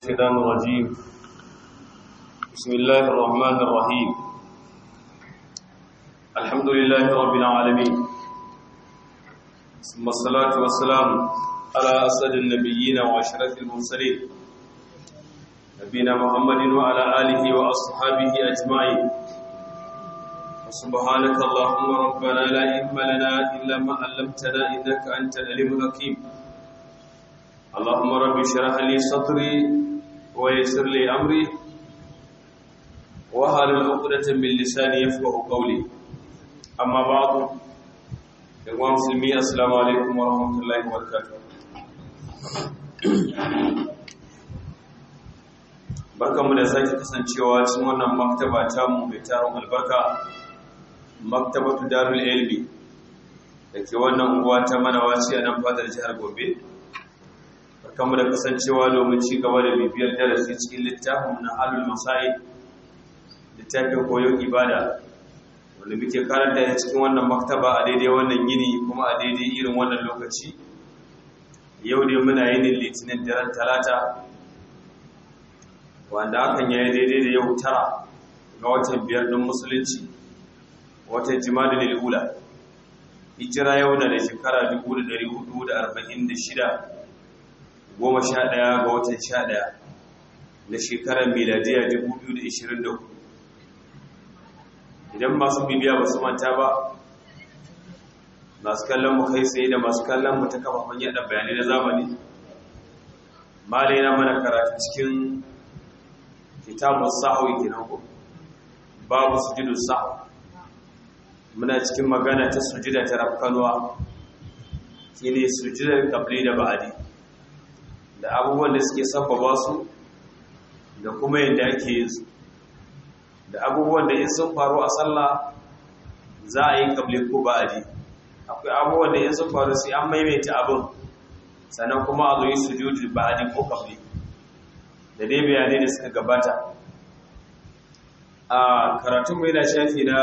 الشيطان الرجيم بسم الله الرحمن الرحيم الحمد لله رب العالمين ثم الصلاة والسلام على أسد النبيين وأشرف المرسلين نبينا محمد وعلى آله وأصحابه أجمعين سبحانك اللهم ربنا لا علم لنا إلا ما علمتنا إنك أنت العليم الحكيم اللهم رب اشرح لي صدري ويسر لي أمري وهل عقدة من لساني يفقه قولي أما بعد إخوان مسلمين السلام عليكم ورحمة الله وبركاته barkanmu da sake kasancewa cikin wannan maktaba tamu mai taron albarka maktabatu darul ilmi da ke wannan unguwa ta manawaci a nan fadar jihar gobe barkanmu da kasancewa domin ci gaba da bibiyar darasi cikin littafin na halul masai littafin koyon ibada wanda muke karanta ya cikin wannan maktaba a daidai wannan yini kuma a daidai irin wannan lokaci yau ne muna yinin litinin daren talata wanda hakan ya yi daidai da yau tara ga watan biyar ɗin musulunci watan jima'a da lula hijira yau na da shekara 1446 goma sha ɗaya ga watan sha ɗaya na shekarar miladiya 2024 idan masu bibiya ba su manta ba masu kallon mu kai tsaye da masu kallon mu ta kafafen yada bayanai na zamani malai na mana karatu cikin kitabun sa'awi kenan ko babu sujudu sa'awi muna cikin magana ta sujida ta rafkanuwa shine sujudar qabli da ba'di da abubuwan da suke sabbaba su da kuma yadda ake yin su da abubuwan da in sun faru a sallah za a yi qabli ko ba'di akwai abubuwan da in sun faru sai an maimaita abin sannan kuma a zo yi sujudu ba'di ko qabli da dai bayanai da suka gabata a karatun mai na shafi na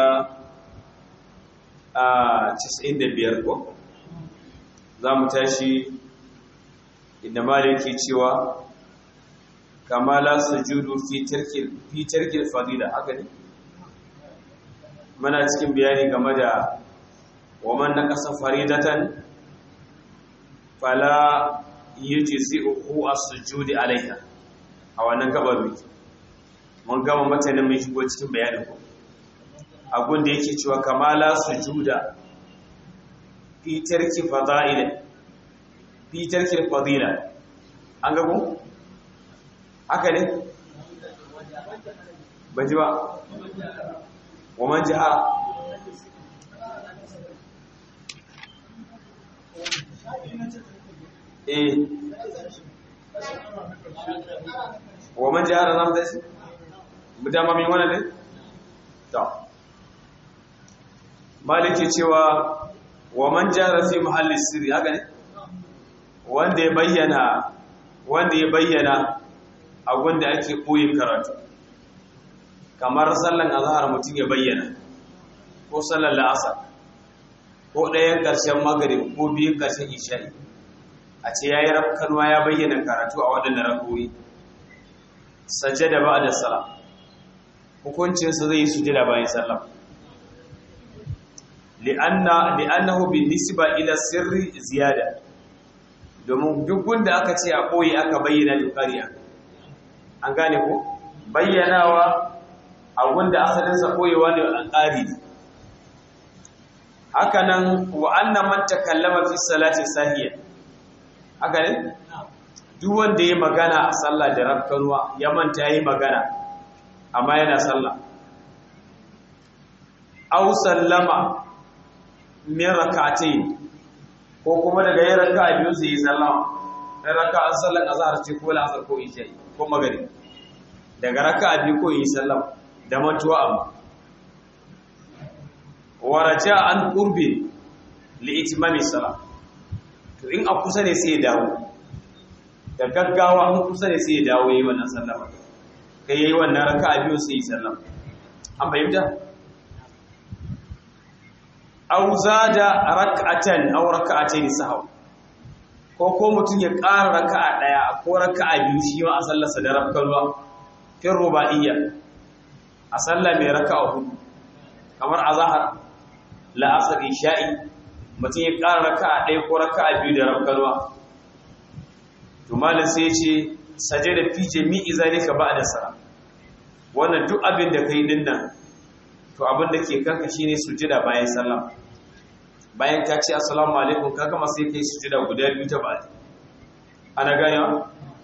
a 95 ko za mu tashi inda maliki cewa kamala sujudu fi tarkil fadila haka ne mana cikin bayani game da waman na kasa faridatan fala yujzi'uhu as-sujudi alaiha a wannan gabar miki mun gama matanin mai shigo cikin bayanin ku abun da yake cewa kamala sujuda fi tarki fada'ila fi tarki fadila an ga ku haka ne baji ba wa man ja'a eh wa man jahara zam da shi mutama min wannan ne to maliki cewa wa man jahara fi mahalli sirri haka ne wanda ya bayyana wanda ya bayyana abun da ake koyi karatu kamar sallan azhar mutum ya bayyana ko sallar la'asar ko ɗayan ƙarshen magrib ko biyun ƙarshen isha'i a ce ya yi rafkanuwa ya bayyana karatu a waɗanda rakoyi sajada ba da sala hukuncinsa zai yi sujada bayan sallam li'annahu bin nisba ila sirri ziyada domin duk wanda aka ce a koyi aka bayyana dukariya an gane ko bayyanawa a wanda asalinsa koyewa ne an ƙari haka nan wa annan man takallama fi salati sahiya haka ne duk wanda ya magana a sallah da rafkanuwa ya manta ya yi magana amma yana sallah au sallama min rak'atayn ko kuma daga yin raka'a biyu sai yi sallama dan raka'a sallan azhar ce ko la'asar ko isha ko magari daga raka'a biyu ko yi sallama da mantuwa amma wa raja'a an qurbi li itmami salat to in a kusa ne sai ya dawo da gaggawa an kusa ne sai ya dawo yi wannan sallama kai yayi wannan raka'a biyu sai yi sallama an fahimta aw zada rak'atan aw rak'atayn sahw ko ko mutum ya ƙara raka'a ɗaya ko raka'a biyu shi ma a sallarsa da rafkalwa fin ruba'iyya a sallah mai raka'a hudu kamar azahar la'asar isha'i mutum ya ƙara raka'a ɗaya ko raka'a biyu da rafkalwa to malam sai ya ce sajada fi jami'i zalika ba'da sara wannan duk abin da kai din nan to abin da ke kanka shine sujada bayan sallah bayan ka ce assalamu alaikum ka gama sai kai sujada guda biyu ta ba'di ana gane wa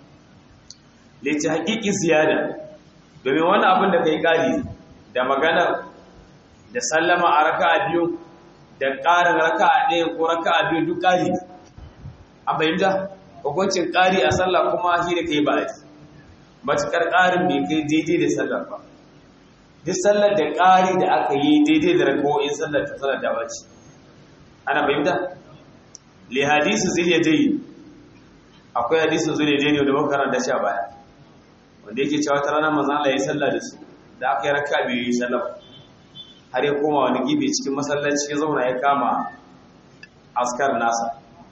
lati haqiqi ziyada domin wannan abin da kai kari da maganar da sallama a raka'a biyu da ƙarin raka'a ɗaya ko raka'a biyu duk ƙari ne an fahimta hukuncin ƙari a sallah kuma shi da kai ba a matuƙar ƙarin bai kai daidai da sallar ba duk sallar da ƙari da aka yi daidai da rakawoyin sallar ta sallar da bace ana fahimta li hadisi zuriya dai akwai hadisin zuriya dai ne da muka karanta shi a baya wanda yake cewa ta ranar manzon Allah ya sallah da su da aka yi raka biyu yi sallah har ya koma wani gibe cikin masallaci ya zauna ya kama askar nasa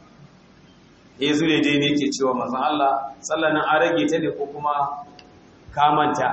ya zure dai ne ke cewa mazan Allah sallanin an rage ta ne ko kuma kamanta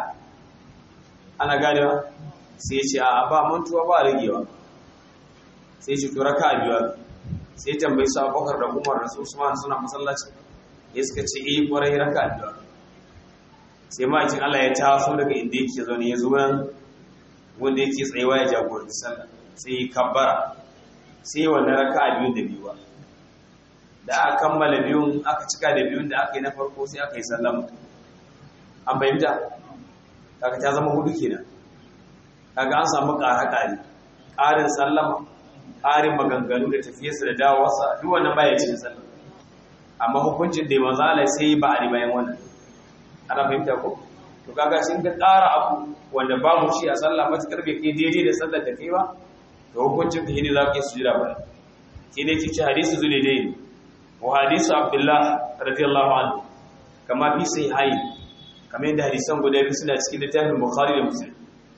ana ganewa sai ce a ba mantuwa ba ragewa sai ce to raka biyar sai tambayi su abokar da umar da su usman suna masallaci ya suka ce eh kwarai raka biyar sai ma'aikin Allah ya taso daga inda yake zaune ya zo nan wanda yake tsayewa ya jagoranci sallah sai ya kabbara sai wannan raka biyun da biyuwa da aka kammala biyun aka cika da biyun da aka yi na farko sai aka yi sallama an bayyanta kaga ta zama hudu kenan kaga an samu ƙara ƙari ƙarin sallama ƙarin maganganu da tafiyarsa da dawowarsa duk wannan baya cikin sallama amma hukuncin da manzo Allah sai ba a bayan wannan ana fahimta ko to kaga shin ka ƙara abu wanda babu shi a sallah matakar bai kai daidai da sallar da kai ba to hukuncin ka ne za ka yi sujira ba shi ne kici hadisi zulidain وحديث عبد الله رضي الله عنه كما في صحيحين كما عند حديثان guda biyu suna cikin littafin Bukhari da Muslim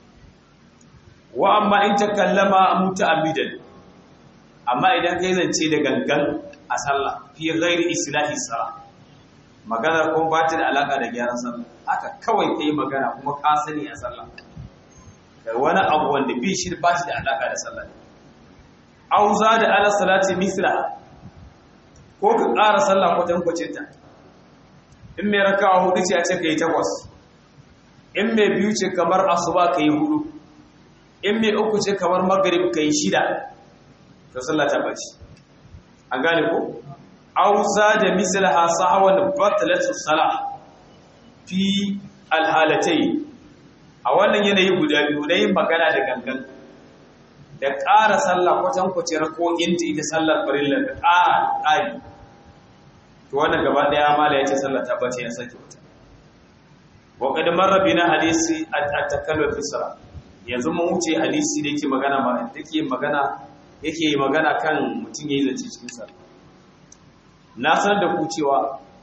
wa amma in takallama muta'ammidan amma idan kai zance da gangan a sallah fi ghairi islahi sala magana ko ba ta da alaka da gyaran sallah haka kawai kai magana kuma ka sani a sallah da wani abu wanda bi shi ba shi da alaka da sallah auza da ala salati misra ko ka ƙara sallah kwatankwacinta in mai rakawa hudu ce a ce ka yi takwas in mai biyu ce kamar asuba ka yi hudu in mai uku ce kamar magarib ka yi shida ta sallah ta bace an gane ko auza da misal hasawan batalatu sala fi alhalatai a wannan yanayi guda biyu na yin magana da gangan da ƙara sallah kwatankwacin rako'inta ita sallar farilla da ƙara ƙari to wannan gaba daya mala yace sallah ta bace ya sake wata wa qad marra bina hadisi at-takallu fi salat yanzu mun wuce hadisi da yake magana ma yake magana yake magana kan mutun yayin zance cikin sallah na san da ku cewa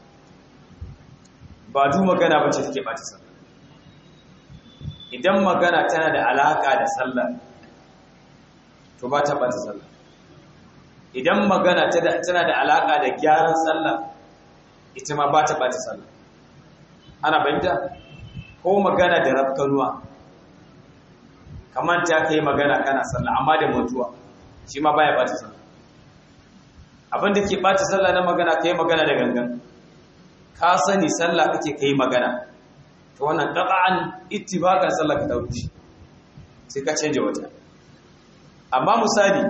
ba du magana bace take bace sallah idan magana tana da alaka da sallah to ba ta bace sallah idan magana tana da alaka da gyaran sallah ita ma ba ta ɓata sallah ana fahimta ko magana da rafkanuwa kamar ta kai magana kana sallah amma da mutuwa shi ma baya ɓata sallah abin da ke ɓata sallah na magana kai magana da gangan ka sani sallah kake kai magana to wannan qat'an ittibaqan sallah ka dauki sai ka canje wata amma misali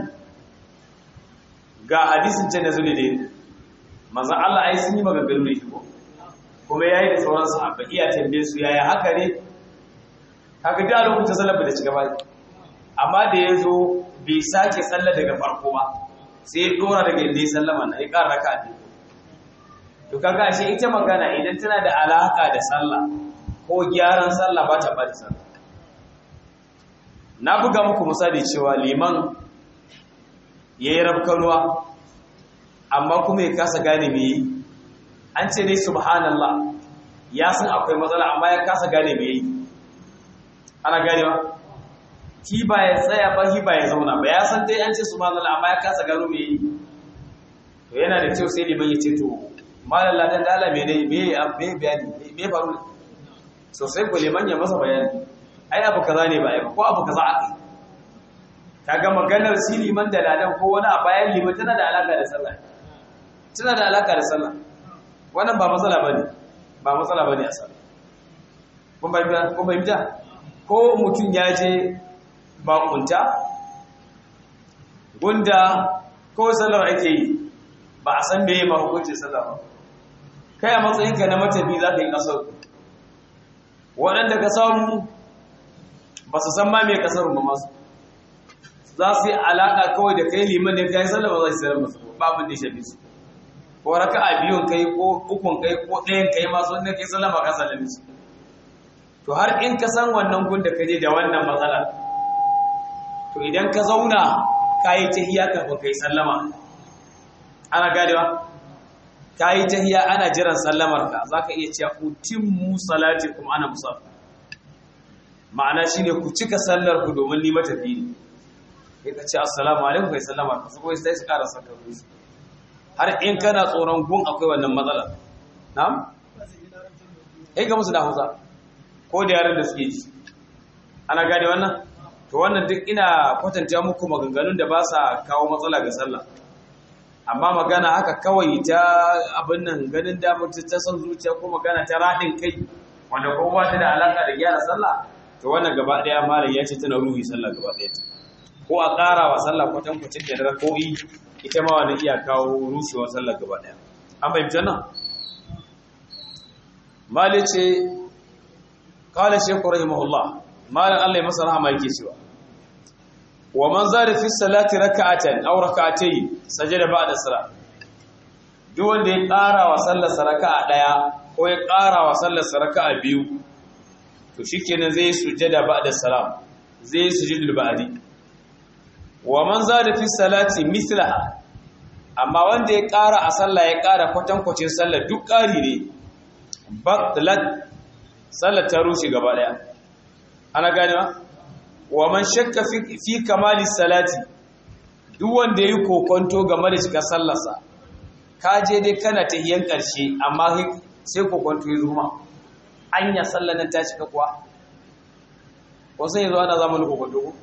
ga hadisin can da zule da manzan Allah ai sun yi maganganu da ko kuma ya yi da sauran sahabba iya tambaye su yaya haka ne haka da lokacin sallar da ci gaba amma da ya zo bai sake sallar daga farko ba sai ya dora daga inda ya sallama na ya ƙara raka a to kaga ashe ita magana idan tana da alaka da sallah ko gyaran sallah ba ta bada sallah na buga muku misali cewa liman ya yi rafkanuwa amma kuma ya kasa gane me yi an ce ne subhanallah ya san akwai matsala amma ya kasa gane me yi ana gane ba ki ba ya tsaya ba ki ba ya zauna ba ya san dai an ce subhanallah amma ya kasa gano me yi to yana da kyau sai liman ya ce to malam ladan da Allah mene me me bayani me faru ne sosai ko liman ya masa bayani ai abu kaza ne ba ai ko abu kaza aka kaga maganar si liman da ladan ko wani a bayan liman tana da alaka da sallah tana da alaka da sallah wannan ba matsala bane ba matsala bane a sallah kun bayyana kun bayyana ko mutum ya je bakunta gunda ko sallar ake yi ba a san meye ma hukuncin sallah ba kai a matsayinka na matafi za ka yi kasar waɗanda ka samu ba su san ma mai kasar ba masu za su yi alaƙa kawai da kai liman da kai sallah ba za su sayar masu babin da shafi su ko raka a biyun kai ko ukun kai ko ɗayan kai masu wanda kai sallah ba ka sallami su to har in ka san wannan gun da ka je da wannan matsala to idan ka zauna ka yi tahiya kafin kai sallama ana gadewa ka yi tahiya ana jiran sallamar ka za ka iya cewa utimmu salati kuma ana musa ma'ana shi ne ku cika sallar ku domin ni matafi ne kai ka ce assalamu alaikum kai sallama ka su sai su ƙara sakar su har in kana tsoron gun akwai wannan matsala na'am kai ga musu da hausa ko da yaran da suke ji ana gane wannan to wannan duk ina kwatanta muku maganganun da ba sa kawo matsala ga sallah amma magana haka kawai ta abin nan ganin damar ta son zuciya ko magana ta raɗin kai wanda ko ba ta da alaka da gyara sallah to wannan gaba ɗaya malam ya ce tana ruhi sallah gaba ɗaya ta ko a ƙara wa sallah kwatan kwacin da rako'i ita ma wani iya kawo rushewar sallah gaba ɗaya an fahimci nan mali ce kala shekku rahimahullah malam Allah ya masa rahama yake cewa wa man zada fi salati raka'atan aw raka'atayn sajada ba'da salat duk wanda ya ƙara wa sallar raka'a daya ko ya ƙara wa sallar raka'a biyu to shikenan zai sujada ba'da salam zai sujudul ba'di wa man zada fi salati mithlaha amma wanda ya ƙara a sallah ya ƙara kwatankwacin sallar duk ƙari ne batlat sallar ta rushe gaba daya ana ganewa wa man shakka fi kamali salati duk wanda yayi kokonto game da cika sallarsa ka je dai kana tahiyan karshe amma sai kokonto ya zuma anya sallar nan ta cika kuwa ko sai yazo ana zamanin kokonto ko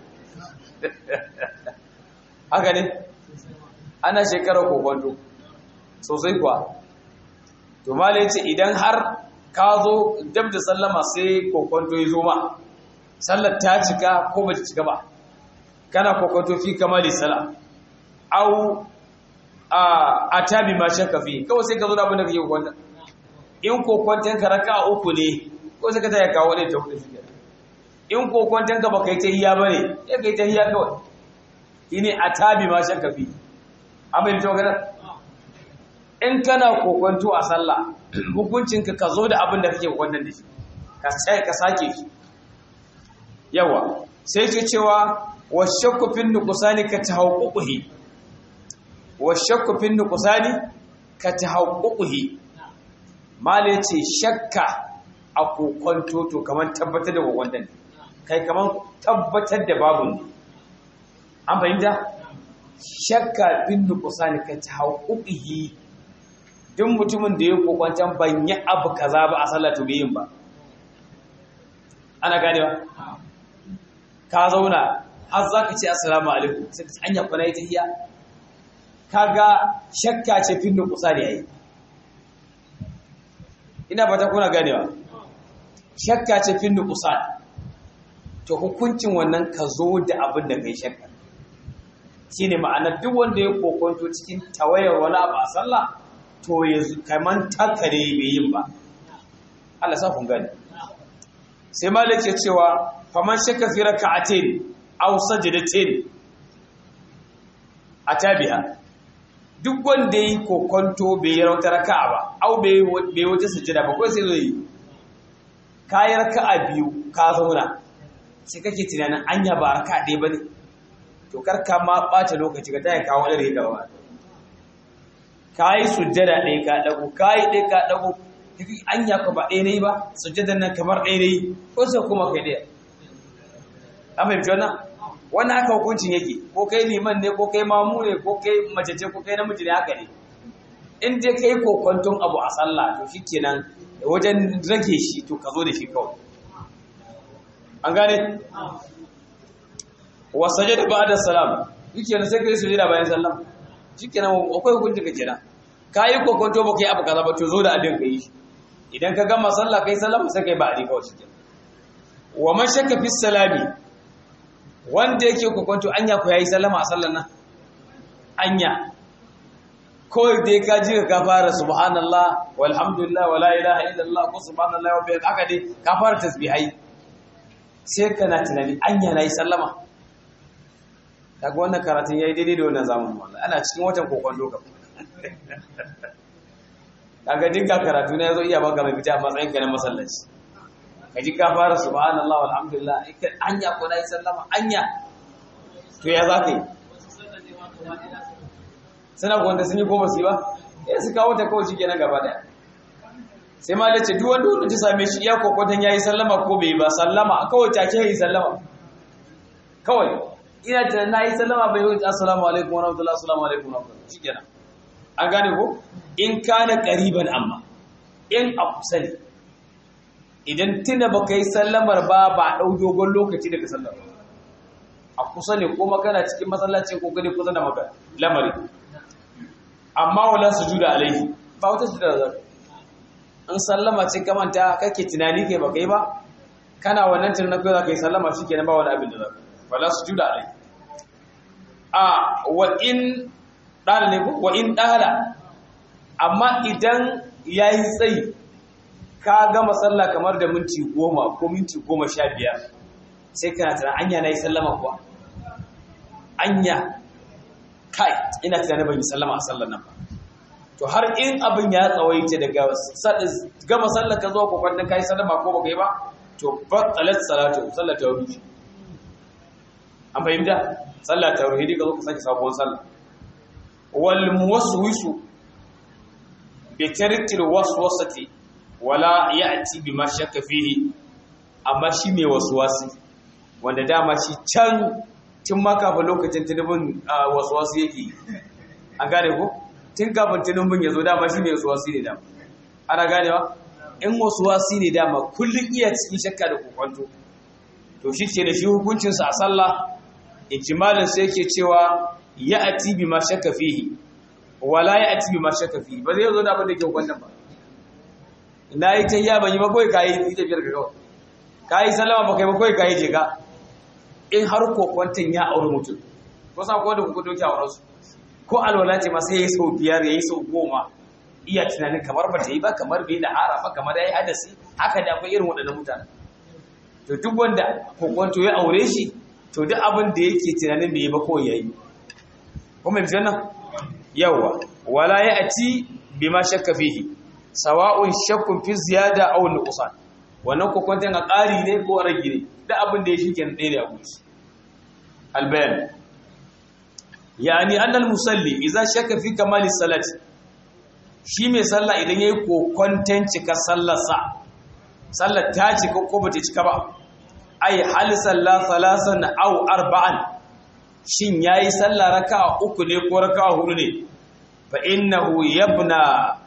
haka ne ana shekarar kokonto sosai kuwa to mala yace idan har ka zo dab da sallama sai kokonto ya zuma sallar ta cika ko ba ta cika ba kana kokonto fi kamali sala au a atabi ma shakka fi kawai sai ka zo da abin da kake kokonta in kokonton ka raka uku ne ko sai ka ta kawo ne ta hudu shi in kokonton ka baka yi ta hiya bane ya kai ta hiya kawai shine atabi ma shakka fi amma ita magana in kana kokonto a sallah hukuncinka ka zo da abin da kake kokonton da shi ka sai ka sake shi yawa sai ke cewa washakku fin nuqsani ka tahawquhi washakku fin nuqsani ka tahawquhi mala yace shakka a kokonto to kaman tabbatar da kokonton kai kaman tabbatar da babu ne an fahimta shakka fin nuqsani ka tahawquhi duk mutumin da ya kokonton ban yi abu kaza ba a sallatu yin ba ana ganewa ka zauna har za ka ce assalamu alaikum sai ka anya kwana ita hiya kaga shakka ce fin kusa da yayi ina fata kuna ganewa shakka ce fin kusa to hukuncin wannan ka zo da abin da kai shakka shine ma'ana duk wanda ya kokonto cikin tawayar wani abu a sallah to ya kaman takare bai yin ba Allah sa kun gane sai malik ya cewa faman shakka fi raka'atin aw sajdatin atabiha duk wanda yi kokonto bai yi wata raka'a ba aw bai bai wata sujada ba ko sai zo yi kai raka'a biyu ka zauna sai kake tunanin anya ba raka'a ɗaya bane to kar ka ma ɓata lokaci ka taya kawo da riga ba kai sujada ɗaya ka dago kai ɗaya ka dago anya ka ba ɗaya ne ba sujjadan nan kamar ɗaya ne ko sai kuma kai ɗaya an fahimci wannan wannan haka hukuncin yake ko kai liman ne ko kai mamu ne ko kai mace ce ko kai namiji ne haka ne in dai kai kokonton abu a sallah to shikenan wajen rage shi to ka zo da shi kawai an gane wa sajada ba'da salam shikenan sai kai sujada bayan sallam shikenan akwai hukunci ka kenan kai kokonto ba kai abu kaza ba to zo da adin kai idan ka gama sallah kai sallama sai kai ba'di kawai shikenan wa man shakka fi salami wanda yake kokonto anya ko yayi sallama a sallan nan anya kawai dai ka ji ka fara subhanallah walhamdulillah wala ilaha illallah ko subhanallah wa bihamdihi haka dai ka fara tasbihai sai kana tunani anya nayi sallama kaga wannan karatun yayi daidai da wannan zamanin wallahi ana cikin watan kokon doka kaga dinka karatu ne yazo iya baka mafita a matsayin ka na masallaci kaji ka fara subhanallah walhamdulillah anya ko nayi sallama anya to ya zaka yi suna wanda sun yi goma su yi ba ya su kawo ta kawai shi kenan gaba daya sai ma lace duk wanda wanda ta same shi iya kokotan ya yi sallama ko bai ba sallama kawai take yi sallama kawai ina ta na yi sallama bai wuce assalamu alaikum wa rahmatullahi assalamu alaikum wa rahmatullahi shi kenan an gane ko in kana qariban amma in a kusa ne idan tuna baka yi sallamar ba ba dau dogon lokaci daga sallar a kusa ne ko magana cikin masallaci ko gani kusa da magana lamari amma wala sujuda alaihi ba wata sujuda da zaka in sallama ce ka manta kake tunani kai baka yi ba kana wannan tunanin kai zaka yi sallama shikenan ba wani abin da zaka wala sujuda alaihi a wa in dala ne wa in dala amma idan yayi tsayi ka gama sallah kamar da minti goma ko minti goma sha biyar sai kana tunanin anya na yi sallama kuwa anya kai ina tunanin ban yi sallama a sallar nan ba to har in abin ya tsawaita daga gama sallar ka zo ko kwanda kai sallama ko baka yi ba to batalat salatu sallar ta ruhi an fahimta sallar ta ruhi ka zo ka sake sabuwar sallah wal muwaswisu bi tarkil waswasati wala ya'ti bima shakka fihi amma shi mai waswasi wanda dama shi can tun ma kafin lokacin tunubin wasu yake an gane ko tun kafin tunubin ya zo dama shi ne wasu wasu ne dama ana ganewa in wasu wasu ne dama kullum iya cikin shakka da kokwanto to shi ce da shi hukuncinsa a sallah ikimalin sai yake cewa ya ati bi ma shakka fihi wala ya ati bi ma shakka fihi ba zai zo da abin da ke kwanton ba na yi ta iya ban yi ba kawai kayi ita biyar ka kawai kayi sallama ba kai ba kawai kayi je ka in har kokwanton ya auri mutum ko sa ko da kuka doki auren su ko alwala ce ma sai yayi sau biyar yayi sau goma iya tunanin kamar ba ta yi ba kamar bai da hara ba kamar yayi hadasi haka da akwai irin waɗannan mutane to duk wanda kokwanto ya aure shi to duk abin da yake tunanin bai yi ba kawai yayi ko mai fitan nan yawa wala ya ati bima shakka fihi sawa'un shakkun fi ziyada aw nuqsan wannan kokwanton a ƙari ne ko rage ne da abin da ya shi kenan ɗaya ne a guji albayan yani annal musalli idza shakka fi kamali salati shi mai sallah idan yayi kokwanton cika sallarsa sallar ta cika ko bata cika ba ai hal salla salasan aw arba'an shin yayi sallah raka'a uku ne ko raka'a hudu ne fa innahu yabna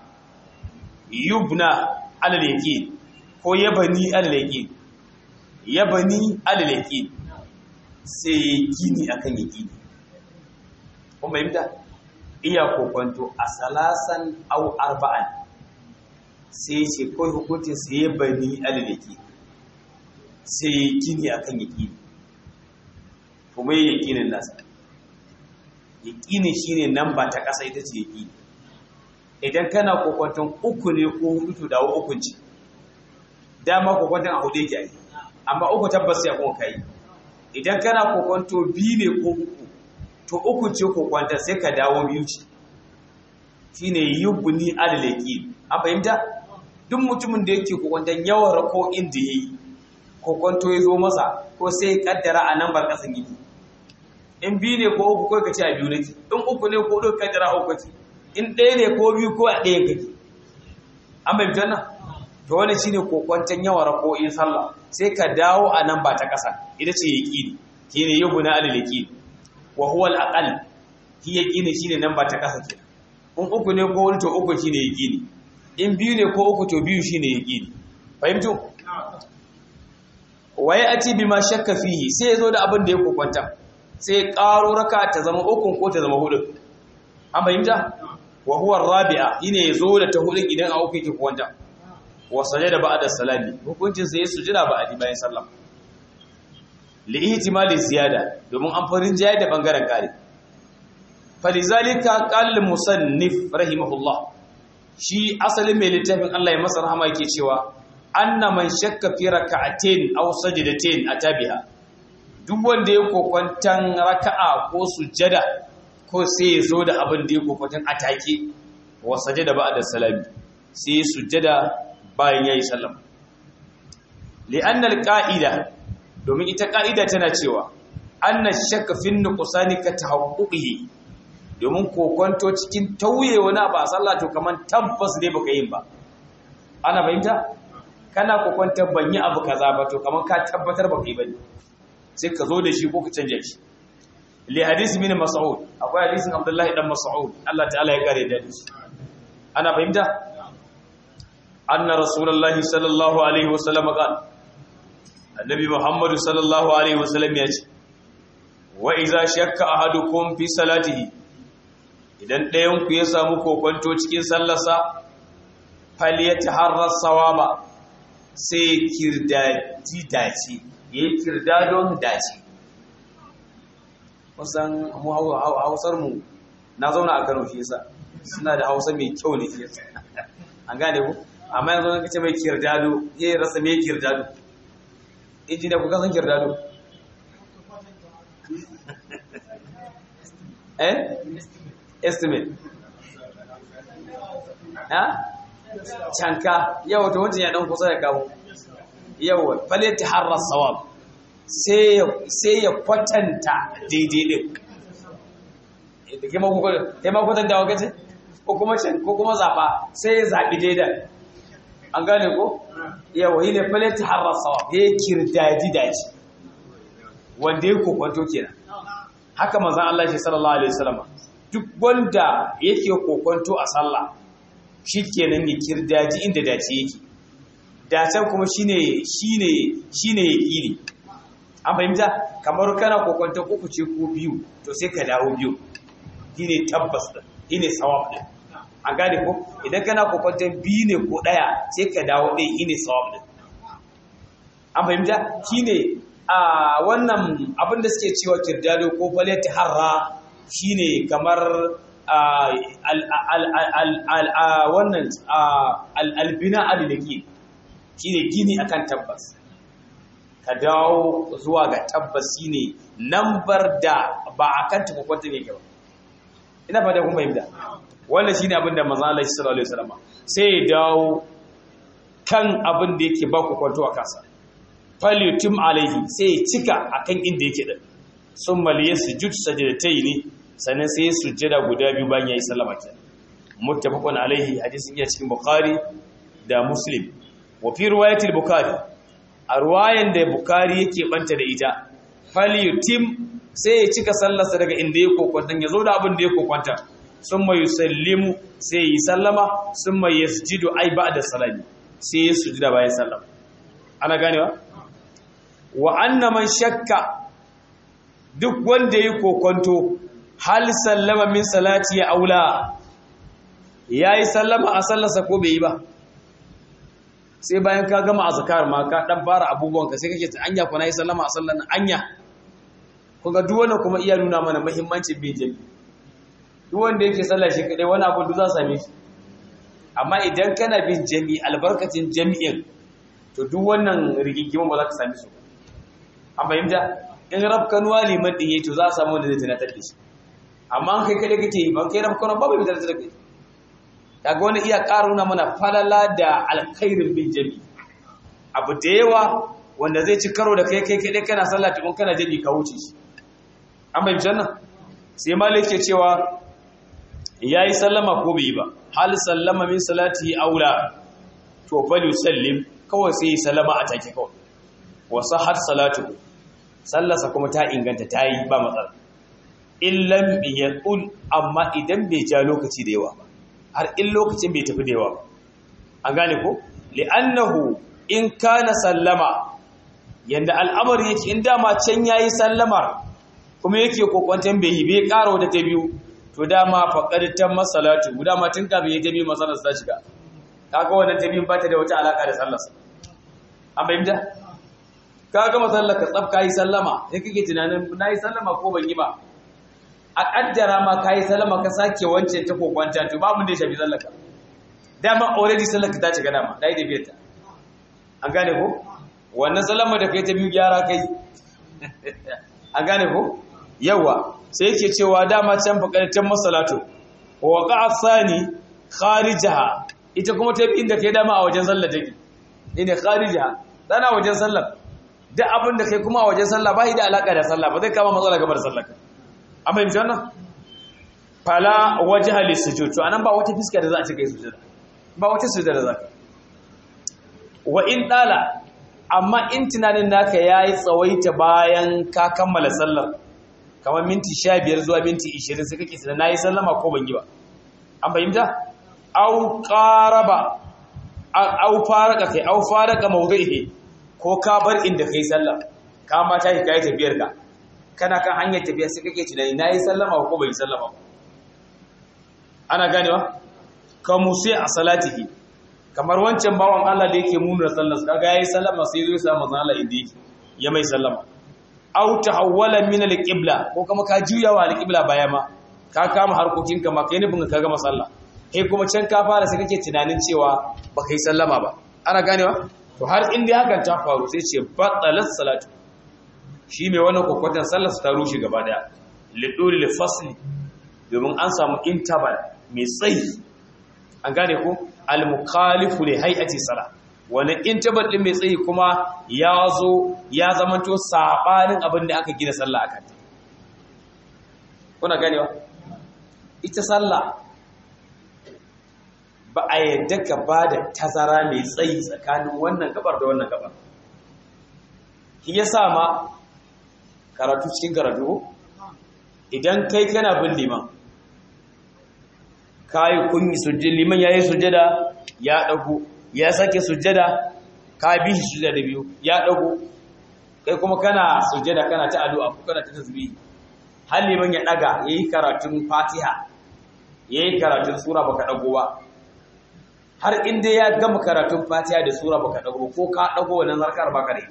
yubna alal yaqin ko yabani alal yaqin yabani alal yaqin sai gini akan yaqini kun bayyana iya kokonto a salasan aw arba'an sai ce kawai hukuncin sai yabani alal yaqin sai gini akan yaqini kuma yaqinin nasa yaqini shine namba ta kasa ita ce yaqini idan kana kokwanton uku ne ko hudu to dawo ukun ce dama kokwanton a hudu yake yi amma uku tabbas ya kuma kai idan kana kokwanto biyu ne ko uku to uku ce kokwanton sai ka dawo biyu ce shine yubni adalaki an fahimta duk mutumin da yake kokwanton yawan rako inda yayi kokwanto ya zo masa ko sai kaddara a nan bar kasan gidi in biyu ne ko uku kai ka ce a biyu nake in uku ne ko hudu kaddara uku ce in ɗaya ne ko biyu ko a ɗayan kake an bai fitar nan to wani shi ne kokwanton yawan rako'in sallah sai ka dawo a nan ba ta ƙasa ita ce ya ƙini shi ne yabu na alil yaƙini wa huwa al'aƙal shi ya ƙini shi ne nan ba ta ƙasa ke in uku ne ko wani to uku shine yaqini in biyu ne ko uku to biyu shine yaqini fahimtu waye ati bima shakka fihi sai yazo da abin da ya kokwanta sai karo raka ta zama ukun ko ta zama hudu an fahimta wa huwa rabi'a yine yazo da ta hudu idan a uku yake kokwanta wa sajada ba'da salami hukuncin sai sujuda ba'di bayan sallah li ihtimali ziyada domin an farin jaya da bangaren kare falizalika qala musannif rahimahullah shi asalin mai littafin Allah ya masa rahama yake cewa anna man shakka fi raka'atin aw sajdatin atabiha duk wanda ya kokwantan raka'a ko sujada ko sai ya zo da abin da ya kokwantan atake wa sajada ba'da salami sai sujada bayan yayi sallama li'anna al-qa'ida domin ita ka'ida tana cewa anna shakka fi nuqsani ka tahaqquqihi domin kokwanto cikin tauye wani ba sallah to kaman tabbas ne baka yin ba ana fahimta kana kokwanta ban yi abu kaza ba to kaman ka tabbatar baka yi bane sai ka zo da shi ko ka canja shi li hadisi min mas'ud akwai hadisin abdullahi dan mas'ud Allah ta'ala ya kare da shi ana fahimta anna rasulullahi sallallahu alaihi wasallam qala annabi muhammad sallallahu alaihi wasallam ya ce wa idza shakka ahadukum fi salatihi idan ɗayan ku ya samu kokonto cikin sallarsa falyataharras sawaba sai kirdaji dace yayi kirdadon dace kusan mu hausar mu na zauna a Kano shi yasa suna da Hausa mai kyau ne shi yasa an gane ku amma yanzu kan kace mai kirdado yayi rasa mai kirdado injiniya ku kasan kirdado eh estimate ha canka yawa to wancan ya dan kusa da kawo yawa falati harras sawab sai sai ya kwatanta daidai din da ke ma ku kai ma kwatanta wa kace ko kuma can ko kuma zaba sai ya zabi daidai an gane ko yawa yi ne falati harras sawab ya kirdaji daji wanda ya kokwanto kenan haka manzon Allah shi sallallahu alaihi wasallam duk wanda yake kokonto a sallah shikenan ya kirdaji inda dace yake dacen kuma shine shine shine yaqini an fahimta kamar kana kokonto uku ce ko biyu to sai ka dawo biyu shine tabbas din shine sawab din an gane ko idan kana kokonto biyu ne ko daya sai ka dawo ɗaya shine sawab din an fahimta shine a wannan abin da suke cewa kirdado ko falati harra shine kamar wannan albina alilaki shine gini akan tabbas ka dawo zuwa ga tabbas shine lambar da ba akan tukwakwanta ne gaba ina fata kuma yadda wannan shine abin da manzo Allah sallallahu alaihi wasallam sai ya dawo kan abin da yake ba ku kwanto a kansa falyutim alaihi sai ya cika akan inda yake din sun maliye sujud sajdatai ne sannan sai sujjada guda biyu bayan yayi sallama ke muttafaqun alaihi hadisin ya cikin bukhari da muslim wa fi riwayatil bukhari a ruwayan da bukhari yake banta da ita falyutim sai ya cika sallarsa daga inda ya kokwanta ya zo da abin da ya kokwanta summa yusallimu sai yi sallama summa yasjudu ai ba'da salami sai ya sujuda bayan sallama ana ganewa wa anna man shakka duk wanda ya kokonto hal sallama min salati ya aula yayi sallama a sallarsa ko bai yi ba sai bayan ka gama azkar ma ka dan fara abubuwan ka sai kake ta anya ko nayi sallama a sallar anya kuga duk wannan kuma iya nuna mana muhimmancin bin jami'i duk wanda yake sallar shi kadai wani abu duk za same shi amma idan kana bin jami'i albarkacin jami'in to duk wannan rigingimin ba za ka same su an fahimta in rafkanuwa liman ɗin yayi to za a samu wanda zai tunatar da shi amma an kai kada kake yi ban kai rafkanuwa babu mai tunatar da kai kaga wani iya ƙara nuna mana falala da alkhairin bin jami abu da yawa wanda zai ci karo da kai kai kai kana sallah tukun kana jami ka wuce shi an fahimci nan sai malik ke cewa yayi sallama ko bai yi ba hal sallama min salati aula to fal yusallim kawai sai sallama a take kawai wa sahhat salatuhu sallarsa kuma ta inganta ta yi ba matsala illan yaqul amma idan bai ja lokaci da yawa ba har in lokacin bai tafi da yawa ba an gane ko li'annahu in kana sallama yanda al'amari yake in dama can yayi sallamar kuma yake kokwantan bai yi bai ƙara wata ta biyu to dama faqad tamma salatu dama tun kafin ya tabi masalar ta shiga kaga wannan ta biyun ba ta da wata alaka da sallar sa an bayyana kaga masallar ka tsaf kai sallama sai kake tunanin nayi sallama ko ban yi ba a kaddara ma kai sallama ka sake wancan ta kokwanta to babu da ya shafi sallar ka dama already sallar ka ta shiga dama dai da biyarta an gane ko wannan sallama da kai ta biyu gyara kai an gane ko yawa sai yake cewa dama can faƙarƙar masalatu wa qa'a sani kharijaha ita kuma ta inda kai dama a wajen sallar take ne kharijaha dana wajen sallar duk abin da kai kuma a wajen sallah ba da alaka da sallah ba zai kama matsala game da sallar ka an fahimci wannan fala wajha lisujud to anan ba wata fiska da za a ce kai sujada ba wata sujada da za ka wa in dala amma in tunanin naka yayi tsawaita bayan ka kammala sallar kamar minti 15 zuwa minti 20 sai kake tunanin nayi sallama ko ban yi ba an fahimta au qaraba au faraka kai au faraka mawdihi ko ka bar inda kai sallah ka ma ta kai tafiyar ka kana kan hanyar tafiya sai kake tunani nayi sallama ko bai sallama ana ganewa ka musi a salatihi kamar wancan bawan Allah da yake munura sallar kaga yayi sallama sai zai samu manzo inda yake ya mai sallama aw tahawwala min al-qibla ko kuma ka juya wa al-qibla baya ma ka kama harkokin ka ma kai nufin ka gama sallah kai kuma can ka fara sai kake tunanin cewa ba kai sallama ba ana ganewa to har inda hakan ta faru sai ce batalat salatu shi mai wannan kokotan sallar su ta rushe gaba daya lidul fasli domin an samu interval mai tsayi an gane ko al-mukhalifu li hay'ati sala wani interval din mai tsayi kuma ya zo ya zamanto sabanin abin da aka gina sallah akan kuna ganewa ita sallah ba a yadda ka ba da tazara mai tsayi tsakanin wannan gabar da wannan gabar shi yasa ma karatu cikin karatu idan kai kana bin liman kayi kunyi sujjada liman yayi sujjada ya dago ya sake sujjada ka bi shi sujjada biyu ya dago kai kuma kana sujjada kana ta addu'a ko kana ta tasbih har liman ya daga yayi karatun Fatiha yayi karatun sura baka dago ba har inda ya gama karatun Fatiha da sura baka dago ko ka dago wannan zarkar baka da ita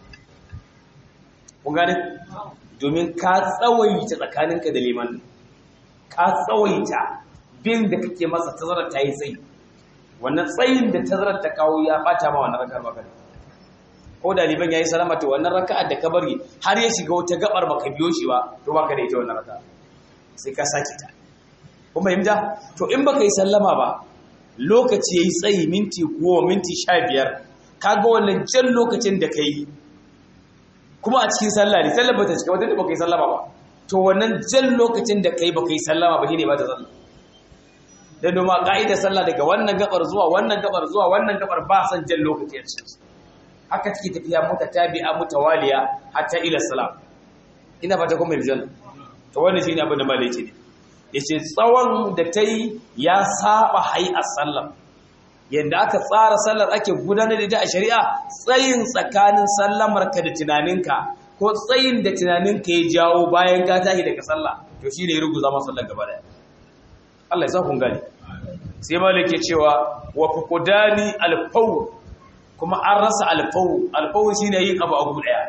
kun gane domin ka tsawaita tsakaninka da liman ka tsawaita bin da kake masa tazarar ta yi tsayi wannan tsayin da tazarar ta kawo ya bata ma wannan rakar baka ko da liban yayi salama to wannan raka'ar da ka bari har ya shiga wata gabar baka biyo shi ba to baka da ita wannan raka'a sai ka sake ta kun fahimta to in baka yi sallama ba lokaci yayi tsayi minti 10 minti 15 kaga wannan jan lokacin da kai kuma a cikin sallah ne sallar bata cika wata da baka yi sallama ba to wannan jan lokacin da kai baka yi sallama ba shine ba ta sallah da noma ƙa'ida sallah daga wannan gabar zuwa wannan gabar zuwa wannan gabar ba san jan lokaci a cikin haka take tafiya mota tabi'a mutawaliya hatta ila salam ina fata kuma yanzu to wannan shine abin da malai ce ne yace tsawon da tayi ya saba hay'a sallah yanda aka tsara sallar ake gudanar da ita a shari'a tsayin tsakanin sallamar ka da tunaninka ko tsayin da tunaninka ya jawo bayan ka tashi daga sallah to shine ya ruguza masa sallar gaba daya Allah ya sa kun gani sai malik ke cewa wa fuqdani al-fawr kuma an rasa al-fawr al-fawr shine yin abu abu daya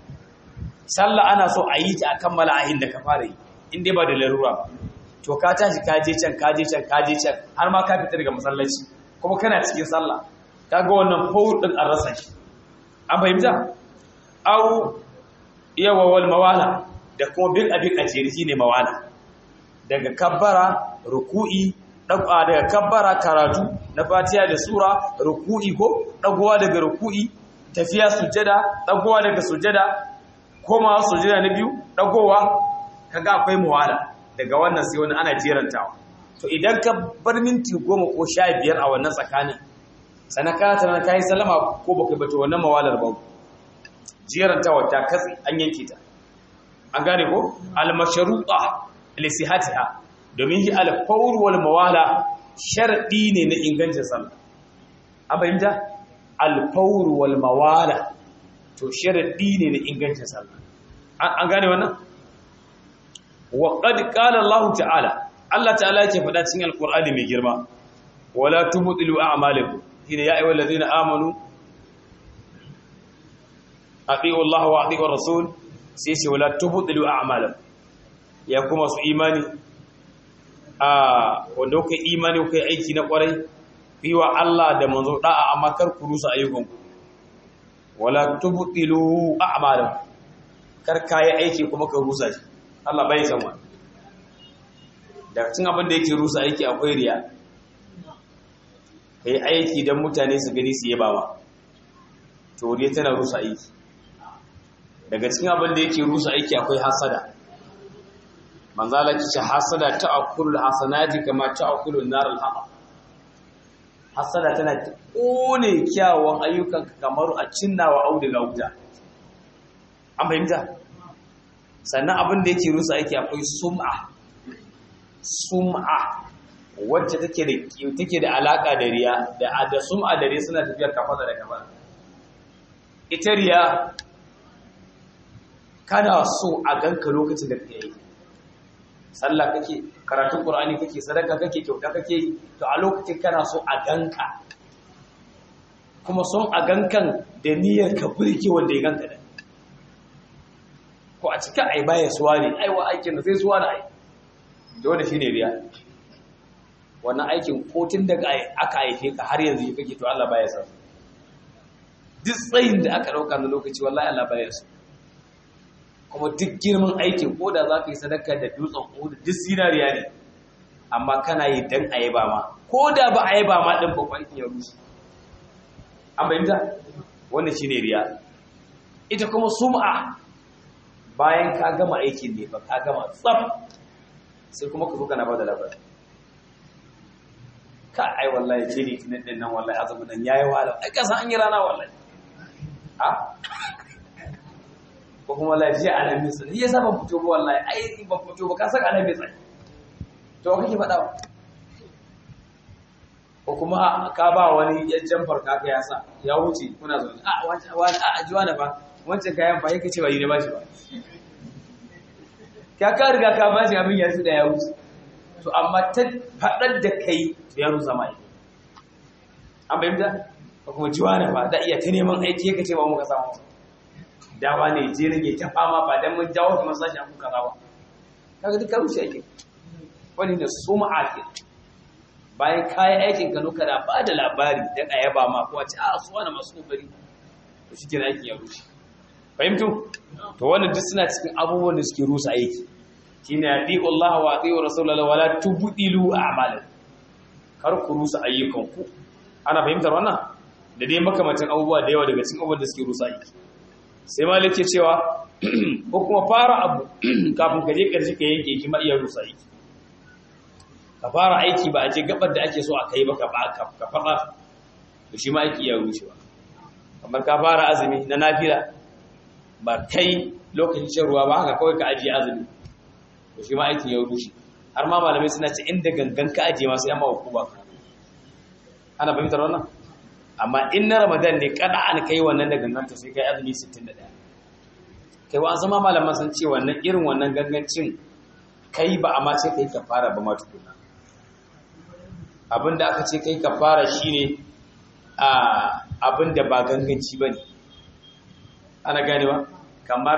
sallah ana so a yi ta a kammala ahin da ka fara yi in dai ba da larura ba to ka tashi ka je can ka je can ka je can har ma ka fita daga masallaci kuma kana cikin sallah kaga wannan fawr din an rasa shi an fahimta au yawa wal mawala da kuma bil abin ajiri shine mawala daga kabbara ruku'i daga kabbara karatu na fatiha da sura ruku'i ko dagowa daga ruku'i tafiya sujjada dagowa daga sujjada koma sujjada na biyu dagowa kaga akwai muwala daga wannan sai wani ana jerantawa to idan ka bar minti goma ko sha biyar a wannan tsakanin sannan kana tana kayi salama ko baka bata wannan mawalar ba jerantawa ta katse an yanke ta an gane ko al-mashruqa lisihatiha domin yi alfawar wal mawala sharadi ne na ingancin sallah an fahimta al-fawr wal mawala to sharadi ne na ingancin sallah an gane wannan wa qad qala Allah ta'ala Allah ta'ala yake faɗa cikin alqur'ani mai girma wala tubtilu a'malakum hina ya ayyuhal ladina amanu ati'u Allah wa ati'u rasul sai ce wala tubtilu a'malakum ya kuma su imani a wanda kai imani kai aiki na kwarai fi wa Allah da manzo da'a amma kar ku rusa ayyukanku wala tubtilu a'malakum kar kayi aiki kuma ka rusa shi Allah bai san wani daga cin abin da yake rusa aiki akwai riya kai aiki don mutane su gani su yaba ma to riya tana rusa aiki daga cikin abin da yake rusa aiki akwai hasada manzala ki ce hasada ta akulul hasanati kama ta akulul nar al hasada tana kone kyawun ayyukan kamar a cinnawa auduga wuta an fahimta sannan abin da yake rusa yake akwai sum'a sum'a wacce take da take da alaka da riya da da sum'a da riya suna tafiya kafa da kafa ita riya kana so a ganka lokacin da kake yi sallah kake karatun qur'ani kake sadaka kake kyauta kake to a lokacin kana so a ganka kuma son a gankan da niyyar ka burge wanda ya ganka da ko a cika ai baya suwa ne ai wa aikin da sai suwa na ai dole shine riya wannan aikin ko tun daga aka haife ka har yanzu kake to Allah baya sa duk tsayin da aka dauka na lokaci wallahi Allah baya so kuma duk girman aikin ko da za ka yi sadaka da dutsen uhudu duk sinariya ne amma kana yi dan a yaba ma ko da ba a yaba ma din babban aikin ya rushe an bayyanta wannan shine riya ita kuma sum'a bayan ka gama aikin ne ba ka gama tsaf sai kuma ka zo kana bada labari ka ai wallahi ce ne tunan din nan wallahi azumin nan yayi wahala ai ka san an yi rana wallahi a ko kuma lafiya alamis ne yasa ban fito ba wallahi ai ban fito ba ka san alamis ai to kake faɗa ba ko kuma ka ba wani yan jamfar kaka ya sa ya wuce kuna zaune a wani a ajiwa na ba wancan kayan ba yake cewa yi ne ba shi ba ka ka riga ka ba shi abin yanzu da ya wuce to amma ta faɗar da kai to ya rusa mai an bayyana ko kuma jiwa na ba da iya ta neman aiki yake cewa muka samu dawa ne je rage ta fama ba dan mun jawo kuma sashi an kuka ba kaga duk rushe aikin wani da sum'a ke bayan kayan aikin ka nuka da ba da labari dan a yaba ma ko a ce a su wani masu kokari to shi kenan aikin ya rushe fahimtu to wannan duk suna cikin abubuwan da suke rusa aiki shine atiqu Allah wa atiqu Rasulullah wala tubdilu a'malan kar ku rusa ayyukan ku ana fahimtar wannan da dai makamacin abubuwa da yawa daga cikin abubuwan da suke rusa aiki sai malik ke cewa ko kuma fara abu kafin ka je karshe ka yanke shi ma iya rusa aiki ka fara aiki ba a je gabar da ake so a kai ba ka ka faɗa to shi ma aiki iya rushewa kamar ka fara azumi na nafila ba kai lokacin shan ruwa ba haka kawai ka ajiye azumi to shi ma aikin ya rushe har ma malamai suna ce inda gangan ka ajiye masu yamma hukuma ana fahimtar wannan amma in na ramadan ne kada an kai wannan da gangan to sai kai azumi 61 kai wa zama malaman sun ce wannan irin wannan gangancin kai ba amma ce kai kafara ba ma tukuna abinda aka ce kai kafara shine a abinda ba ganganci bane ana ganewa kamar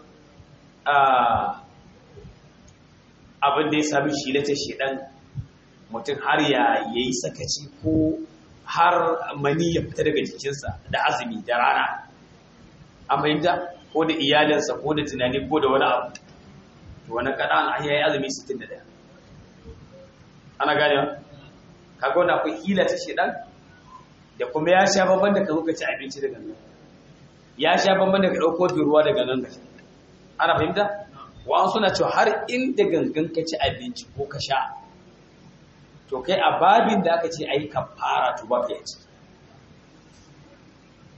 abin da ya sami shi ta shedan mutum har ya yi sakaci ko har mani ya fita daga jikinsa da azumi da rana an fahimta ko da iyalinsa ko da tunani ko da wani abu to wani kada an ya yi azumi 61 ana ganewa kaga wani akwai hila ta shedan da kuma ya sha babban da ka zo ka ci abinci daga nan ya sha bamban daga ɗauko ruwa daga nan gashi ana fahimta wa'an suna cewa har inda gangan ka ci abinci ko ka sha to kai a babin da aka ce ai kafara to ba ka yaci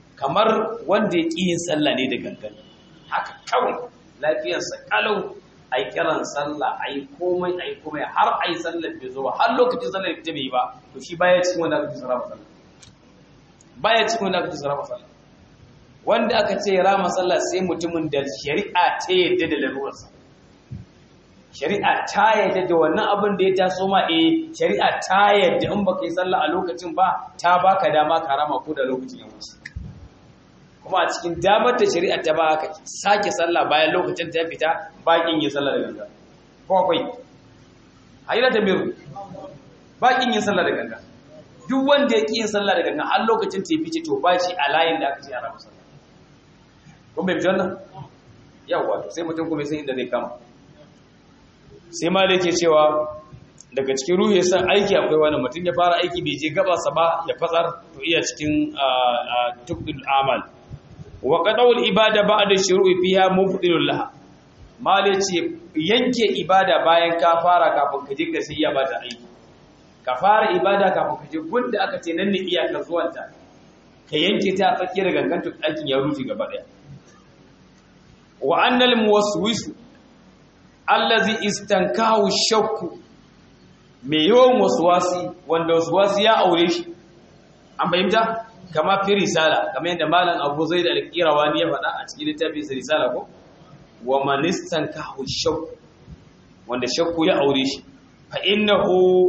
kamar wanda ya ƙi yin sallah ne da gangan haka kawai lafiyarsa kalau a yi kiran sallah a yi komai a yi komai har a yi sallar bai zo ba har lokacin sallar ita bai yi ba to shi baya cikin wanda aka ce sarrafa sallah baya cikin wanda aka ce sarrafa sallah wanda aka ce rama sallah sai mutumin da shari'a ta yadda da lalurarsa shari'a ta yadda da wannan abin da ya taso ma eh shari'a ta yadda in baka yi sallah a lokacin ba ta baka dama ka rama ko da lokacin ya wuce kuma a cikin damar da shari'a ta ba ka sake sallah bayan lokacin ta fita bakin yin sallah da ganga ko akwai hayra ta miru bakin yin sallah da ganga duk wanda ya ki yin sallah da ganga har lokacin ta fice to ba shi a layin da aka ce a rama sallah kun bai wannan yawa to sai mutum kuma sai inda zai kama sai ma da yake cewa daga cikin ruhu ya san aiki akwai wani mutum ya fara aiki bai je gabasa ba ya fatsar to iya cikin tukdul amal wa qadawul ibada ba'da shuru'i fiha mubtilul laha mal yace yanke ibada bayan ka fara kafin ka je sai ya bata aiki ka fara ibada kafin ka je gunda aka ce nan ne iyakar zuwanta ka yanke ta a tsakiyar gangan to aikin ya rufe gaba daya wa annal muwaswisu allazi istankahu shakku mai yawan wasuwasi wanda wasuwasi ya aure shi an fahimta kama fi risala kamar yadda malam abu zai da alƙirawani ya faɗa a cikin littafin sa risala ko wa man istankahu shakku wanda shakku ya aure shi fa innahu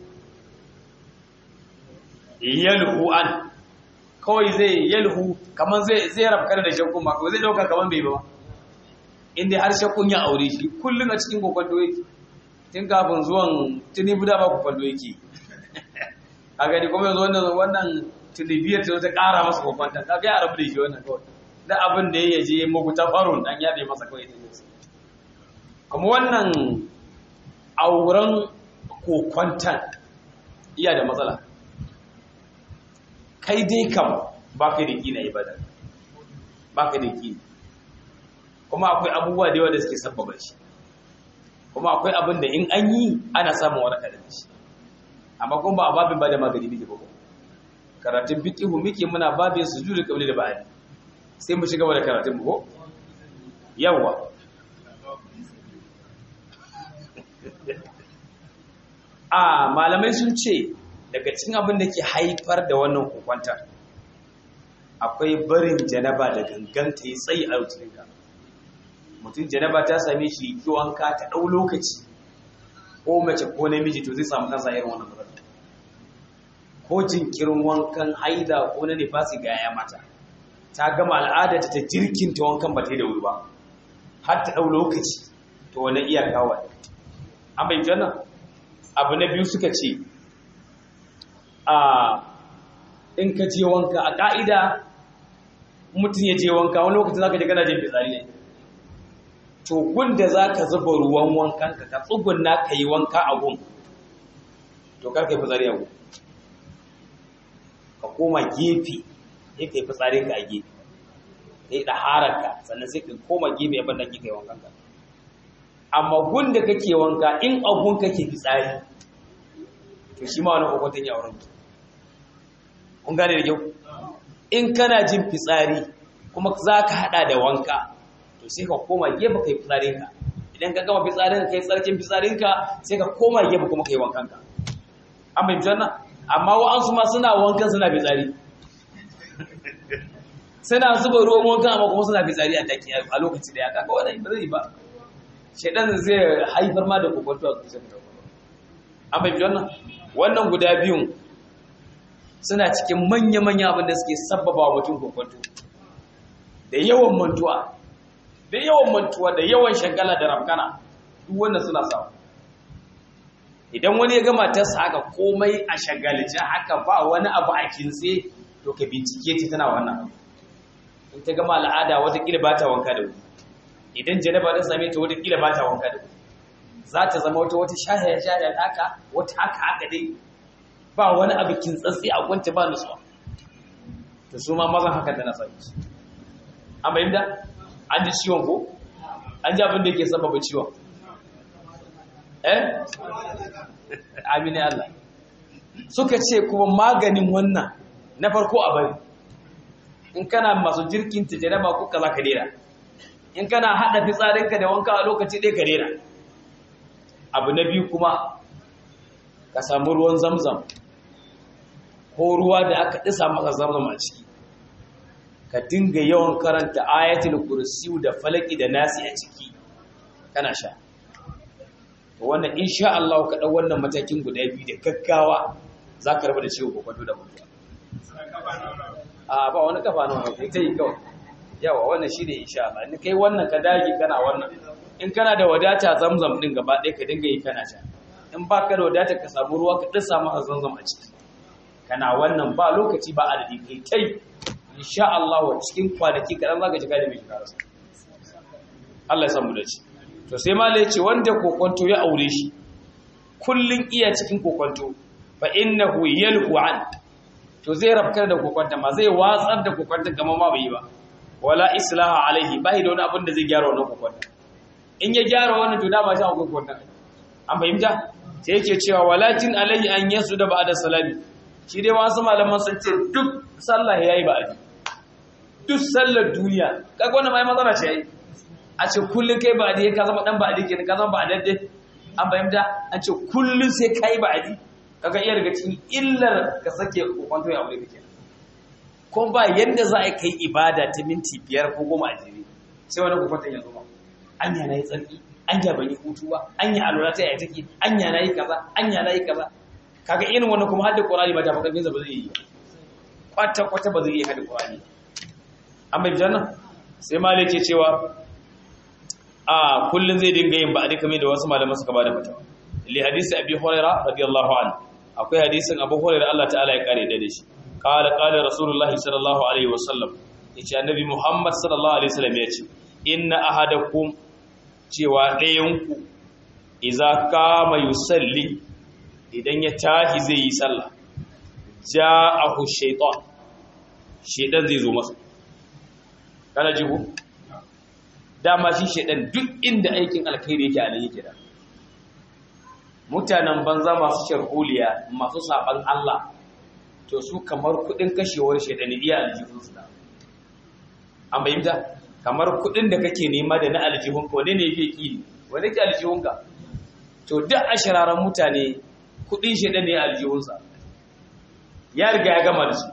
yalhu an kawai zai yalhu kamar zai zai rabkar da shakku ma ko zai dauka kamar bai ba inda har shakkun ya aure shi kullum a cikin kokwando yake tun kafin zuwan tunibu da ba kokwando yake a gani kuma yanzu wannan wannan tunibiyar ta ta ƙara masa kokwanta ka ga ya rabu da shi wannan kawai da abin da ya je muku ta farun dan yabe masa kawai ta jinsu kuma wannan auren kokwantan iya da matsala kai dai kam ba ka da kina ibada ba ka da kina kuma akwai abubuwa da yawa da suke sabbaba shi kuma akwai abin da in an yi ana samun waraka da shi amma kuma ba a babin ba da magani muke ba karatun fiqihu muke muna babin sujudu qabli da ba'di sai mu shiga da karatun mu ko yawa a malamai sun ce daga cikin abin da ke haifar da wannan hukunta akwai barin janaba da ganganta ya tsayi a rutuninka mutum janaba ta same shi ki wanka ta ɗau lokaci ko mace ko namiji to zai samu kansa irin wannan matsala ko jinkirin wankan haida ko na nifasi ga ya mata ta gama al'ada ta jirkin ta wankan ba ta yi da wuri ba har ta ɗau lokaci to wani iyaka wa an bai jana abu na biyu suka ce a in ka je wanka a ƙa'ida mutum ya je wanka wani lokacin za ka je kana jin fitsari ne to gunda za ka zuba ruwan wankanka ka tsugunna ka yi wanka a gun to kar ka yi fitsari a gun ka koma gefe ya ka yi fitsarin ka a gefe ka yi ɗahararka sannan sai ka koma gefe abin da ke kai wankanka amma gunda kake wanka in abun kake fitsari to shi ma wani hukuntun ya wurin kun gane da kyau in kana jin fitsari kuma za ka haɗa da wanka to sai ka koma gefe kai fitsarinka idan ka gama fitsarinka kai tsarkin fitsarinka sai ka koma gefe kuma kai wankanka an bai janna amma wa'ansu ma suna wankan suna fitsari suna zuba ruwan wankan amma kuma suna fitsari a daki a lokaci da ya kaga wannan ba zai ba shedan zai haifar ma da kokonto a zuciyar an bai janna wannan guda biyun suna cikin manya-manya abin da suke sabbaba wa mutum kokonto da yawan mantuwa da yawan mantuwa da yawan shagala da rafkana duk wannan suna samu idan wani ya gama ta haka komai a shagalce haka ba wani abu a kintse to ka bincike ta tana wannan in ta gama al'ada watakila ba ta wanka da wuri idan janaba ta same ta watakila ba ta wanka da wuri za ta zama wata wata shahaya shahaya haka wata haka haka dai ba wani abu kintsatsi a kwanta ba nutsuwa to su ma mazan haka tana same su an bayyana an ji ciwon ko an ji abin da yake sababa ciwon eh amini Allah suka ce kuma maganin wannan na farko a bari in kana masu jirkin ta jaraba ko kaza ka dera in kana haɗa fitsarinka da wanka a lokaci ɗaya ka rera abu na biyu kuma ka samu ruwan zamzam ko ruwa da aka ɗisa maka zamzam a ciki ka dinga yawan karanta ayatul kursiyu da falaki da nasi a ciki kana sha wannan insha Allah ka ɗau wannan matakin guda biyu da gaggawa za ka raba da ciwo kwakwato da mutuwa a ba wani kafa nan kai ta yi kawai yawa wannan shi ne insha Allah in kai wannan ka dage kana wannan in kana da wadata zamzam din gaba ɗaya ka dinga yi kana sha in ba ka da wadata ka samu ruwa ka ɗasa maka zamzam a ciki kana wannan ba lokaci ba adadi kai kai insha Allah wa cikin kwanaki kaɗan za ka ji gane mai shiga rasa Allah ya samu da ci to sai malai ya ce wanda kokonto ya aure shi kullun iya cikin kokonto fa innahu yalhu an to zai rafkar da kokonta ma zai watsar da kokonta kamar ma bai yi ba wala islaha alaihi bai da wani abin da zai gyara wannan kokonta in ya gyara wannan to dama shi akwai kokonta an fahimta sai yake cewa walakin alaihi an yasu da ba'da salami shi dai wasu malaman sun ce duk sallah yayi ba'adi duk sallar duniya kaga wannan mai matsala ce yayi a ce kullun kai ba'adi ka zama dan ba'adi kenan ka zama ba'adadde an fahimta an ce kullun sai kai ba'adi kaga iya daga cikin illar ka sake kokonto ya aure kake ko ba yanda za a kai ibada ta minti biyar ko goma a jere sai wani kokonton ya zo ba anya na yi tsarki anya ban yi hutu ba anya alura ta yaya take anya na yi kaza anya na yi kaza kaga irin wannan kuma hadda qur'ani ba ta fa kansa ba zai yi kwata kwata ba zai yi hadda qur'ani amma janna sai malik ke cewa a kullun zai dinga yin ba'adi kamar da wasu malaman suka bada fatawa li hadisi abi hurairah radiyallahu anhu akwai hadisin abu hurairah Allah ta'ala ya kare da shi qala qala rasulullah sallallahu alaihi wasallam yace annabi muhammad sallallahu alaihi wasallam yace inna ahadakum cewa ɗayanku iza kama yusalli idan ya tahi zai yi sallah ja'ahu shaytan shaytan zai zo masa kana jibu dama shi shaytan duk inda aikin alkhairi yake a nan yake da mutanen banza masu sharholiya masu saban Allah to su kamar kudin kashewar shaytan iya aljihun su da an bayyana kamar kudin da kake nema da na aljihunka wane ne yake ki wane ke aljihunka to duk ashiraran mutane kudin shedan ne aljihunsa ya riga ya gama da su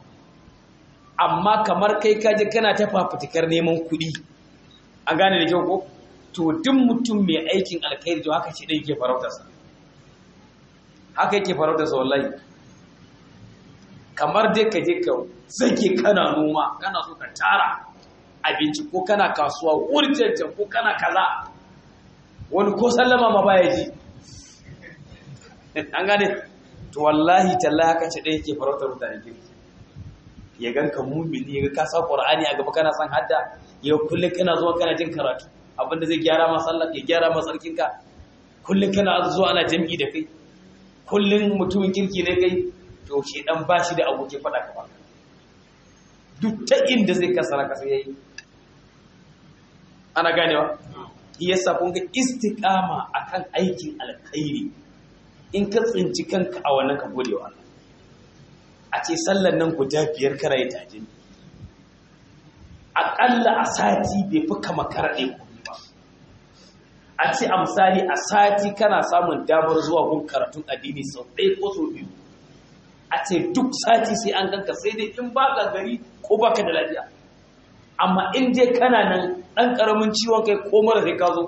amma kamar kai kaje kana ta fafutukar neman kudi an gane da kyau ko to duk mutum mai aikin alkhairi to haka shedan yake farautarsa haka yake farautarsa wallahi kamar dai ka je ka zage kana noma kana so ka tara abinci ko kana kasuwa wurjancan ko kana kaza wani ko sallama ma baya ji an gane to wallahi tallahi haka ce ɗaya ke farautar mutane kirki ya ganka mumini ya ga ka sa qur'ani a gaba kana son hadda ya kullum kana zuwa kana jin karatu abinda zai gyara ma sallah ya gyara ma sarkin ka kullum kana zuwa ana jami'i da kai kullum mutumin kirki ne kai to shi dan bashi da abokin faɗa ka ba duk ta inda zai kasara kasa yayi ana ganewa yasa kun ga istiqama akan aikin alkhairi in ka tsinci kanka a wannan ka gode wa Allah a ce sallan nan guda biyar kara ya tajin aƙalla a sati bai fi kama karaɗe kuɗi ba a ce a misali a sati kana samun damar zuwa gun karatun addini sau ɗaya ko sau biyu a ce duk sati sai an ganka sai dai in ba ka gari ko ba ka da lafiya amma in dai kana nan ɗan ƙaramin ciwon kai ko mara sai ka zo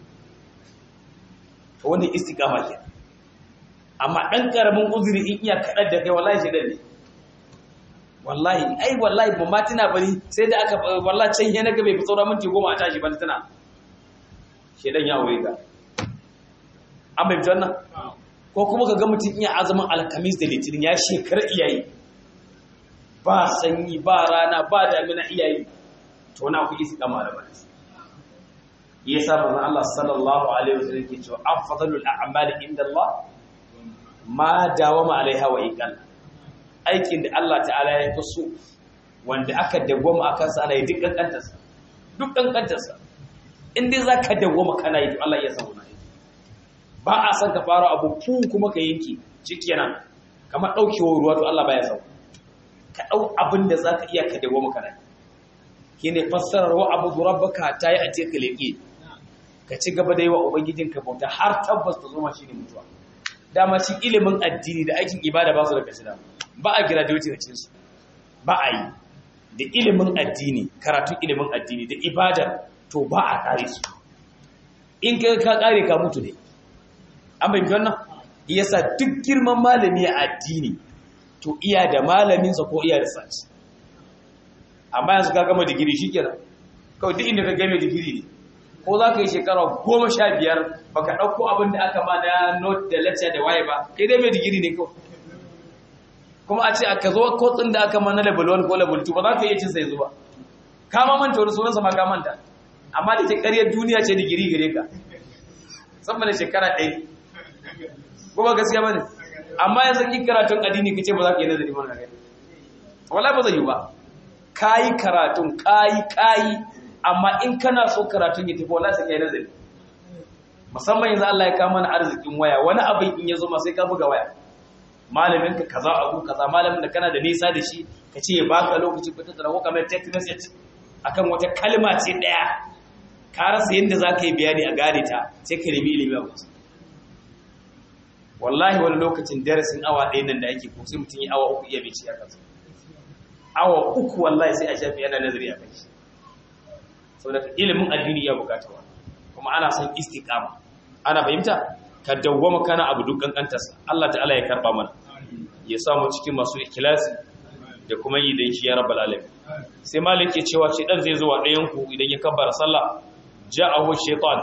to wani istiqama ke amma ɗan ƙaramin uzuri in iya kaɗar da kai wallahi shaidan ne wallahi ai wallahi ba ma tuna bari sai da aka wallahi can yana ga bai fi sauran minti goma a tashi ba tana shaidan ya aure ka an bai fitar nan ko kuma ka ga mutum iya azumin alkamis da litinin ya shekara iyayi ba sanyi ba rana ba damina iyayi to na ku isi kama da bane ya sa manzon Allah sallallahu alaihi wasallam ke cewa afdalul a'mali inda Allah ma dawama alaiha wa iqal aikin da Allah ta'ala ya fi so wanda aka dawwama akan sa ana yi duk kankantarsa duk kankantarsa in dai zaka dawwama kana yi to Allah ya san wannan ba a san ka fara abu fu kuma ka yanke shikenan kamar daukewar ruwa to Allah baya san ka dau abin da zaka iya ka dawwama kana yi shine fassarar wa abu rabbaka ta yi a ce ka leƙe ka ci gaba da yi wa ubangijinka bauta har tabbas ta zoma shi ne mutuwa dama shi ilimin addini da aikin ibada ba su da kashi ba a gira da wuce cikin su ba a yi da ilimin addini karatun ilimin addini da ibadar to ba a kare su in ka ka kare ka mutu ne an bai wannan yasa duk girman malami a addini to iya da malaminsa ko iya da sashi amma yanzu ka gama digiri shi kenan kawai duk inda ka game digiri ne ko za ka yi shekara goma sha biyar ba ka ɗauko abin da aka ma na note da lecture da waye ba kai dai mai digiri ne kawai kuma a ce aka zo kotsin da aka ma na level 1 ko level 2 ba za ka iya cin sai zuba ka ma manta wani sunansa ma ka manta amma da ke ƙaryar duniya ce digiri gare ka sama da shekara ɗaya ko ba gaskiya ba ne amma yanzu ki karatun addini kace ba za ka yi nazari mana kai wallahi ba zai yi ba kayi karatun kayi kayi amma in kana so karatun ya tafi wallahi sai kai nazari musamman yanzu Allah ya kama mana arzikin waya wani abin in ya zo ma sai ka buga waya malamin ka kaza abu kaza malamin da kana da nisa da shi ka ce ya baka lokaci ko tattara ko kamar text message akan wata kalma ce daya ka rasa yadda za ka yi bayani a gane ta sai ka nemi ilimi a wasu wallahi wani lokacin darasin awa ɗaya nan da ake ko sai mutum yi awa uku iya bai ci a kansa awa uku wallahi sai a shafi yana nazari a kai saboda ilimin addini ya bukata wa kuma ana son istiqama ana fahimta ka dawwama kana abu duk kankantarsa Allah ta'ala ya karba mana ya samu cikin masu ikhlasi da kuma yi da shi ya rabbal alamin sai malik ke cewa shi dan zai zo wa ɗayan ku idan ya kabbara sallah ja'ahu shaytan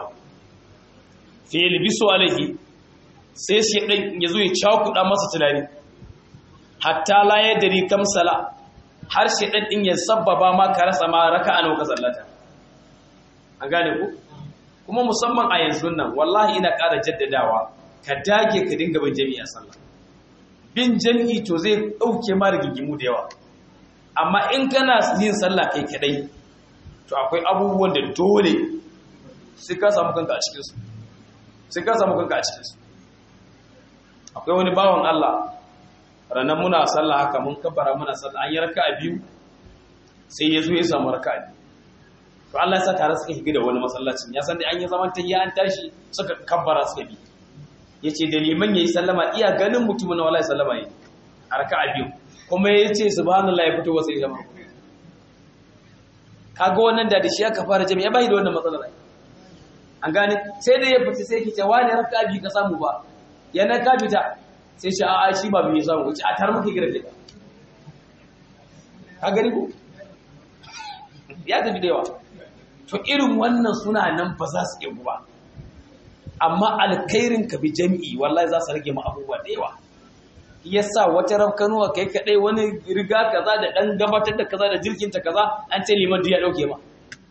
fi yalbisu alaihi sai shi dan ya zo ya cakuɗa masa tunani hatta la yadri kam sala har shi dan din ya sabbaba ma ka rasa ma raka'a nawa ka sallata an gane ku kuma musamman a yanzu nan wallahi ina ƙara jaddadawa ka dage ka dinga bin jami'a sallah bin jami'i to zai ɗauke ma rigigimu da yawa amma in kana yin sallah kai kadai to akwai abubuwan da dole sai ka samu kanka a cikinsu sai ka samu kanka a cikinsu akwai wani bawan Allah ranar muna sallah haka mun kabbara muna sallah an yi raka a biyu sai ya zo ya samu raka a biyu to Allah ya sa tare suka higa da wani masallacin ya san da an yi zaman ta an tashi suka kabbara suka bi ya ce da liman ya yi sallama iya ganin mutumin na wallahi sallama yi a raka a biyu kuma ya ce subhanallah ya fito wasu jama'a kaga wannan da da shi aka fara jami'a bai da wannan matsalar an gane sai da ya fita sai ki ce wani raka biyu ka samu ba yana ka fita sai shi a'a shi ba bai samu wuce a tar muka gira ke ka gani ko ya tafi da yawa to irin wannan suna nan ba za su iya ba amma alkhairin ka bi jami'i wallahi za su rage mu abubuwa da yawa yasa wata rafkanuwa kai kadai wani riga kaza da dan gabatar da kaza da jirkin ta kaza an ce liman ya dauke ma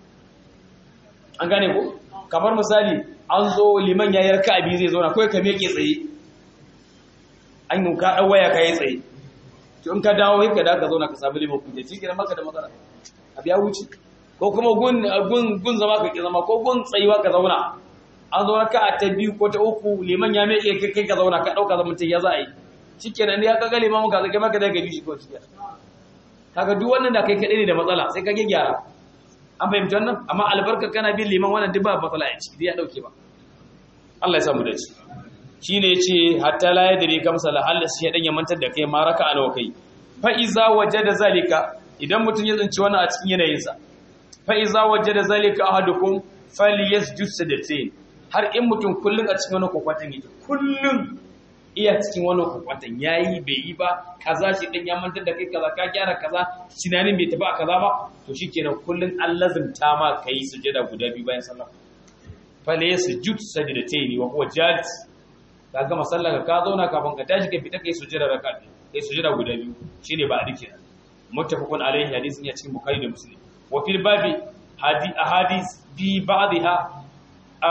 an gane ko kamar misali an zo liman ya yarka abi zai zo na kai ka meke tsaye an yi ka dan waya kai tsaye to in ka dawo kai da ka zo na ka samu liman kuje shi kenan maka da matsala abi ya wuce ko kuma gun gun gun zama ka ki zama ko gun tsayuwa ka zauna an zo raka ta biyu ko ta uku liman ya meke kai ka zauna ka dauka zaman ya za a yi shikenan ya kaga limamu ka zage maka daga bishi ko cikin kaga duk wannan da kai kadai ne da matsala sai ka gyara an fahimci wannan amma albarka kana bin liman wannan duk ba matsala ya ci ya dauke ba Allah ya samu da shi shine yace hatta la yadri kam sala Allah shi dan ya mantar da kai ma raka nawa kai fa iza wajada zalika idan mutun ya zanci wannan a cikin yanayin sa fa iza wajada zalika ahadukum falyasjud sajdatain har in mutun kullun a cikin wannan kokwatan yake kullun iya cikin wani kwakwatan ya yi bai yi ba kaza shi ɗin ya mantar da kai kaza ka gyara kaza tunanin bai tafi a kaza ba to shi kenan kullum an lazimta ma ka yi sujada guda biyu bayan sallah fale ya sujud sajida ta yi wa kuwa jalis ka gama sallah ka zauna kafin ka tashi ka fita ka yi sujada raka ka yi sujada guda biyu shine ba a dike muttafaqun alaihi hadisin ya cikin bukhari da muslim wa fil babi hadi ahadith bi ba'dha a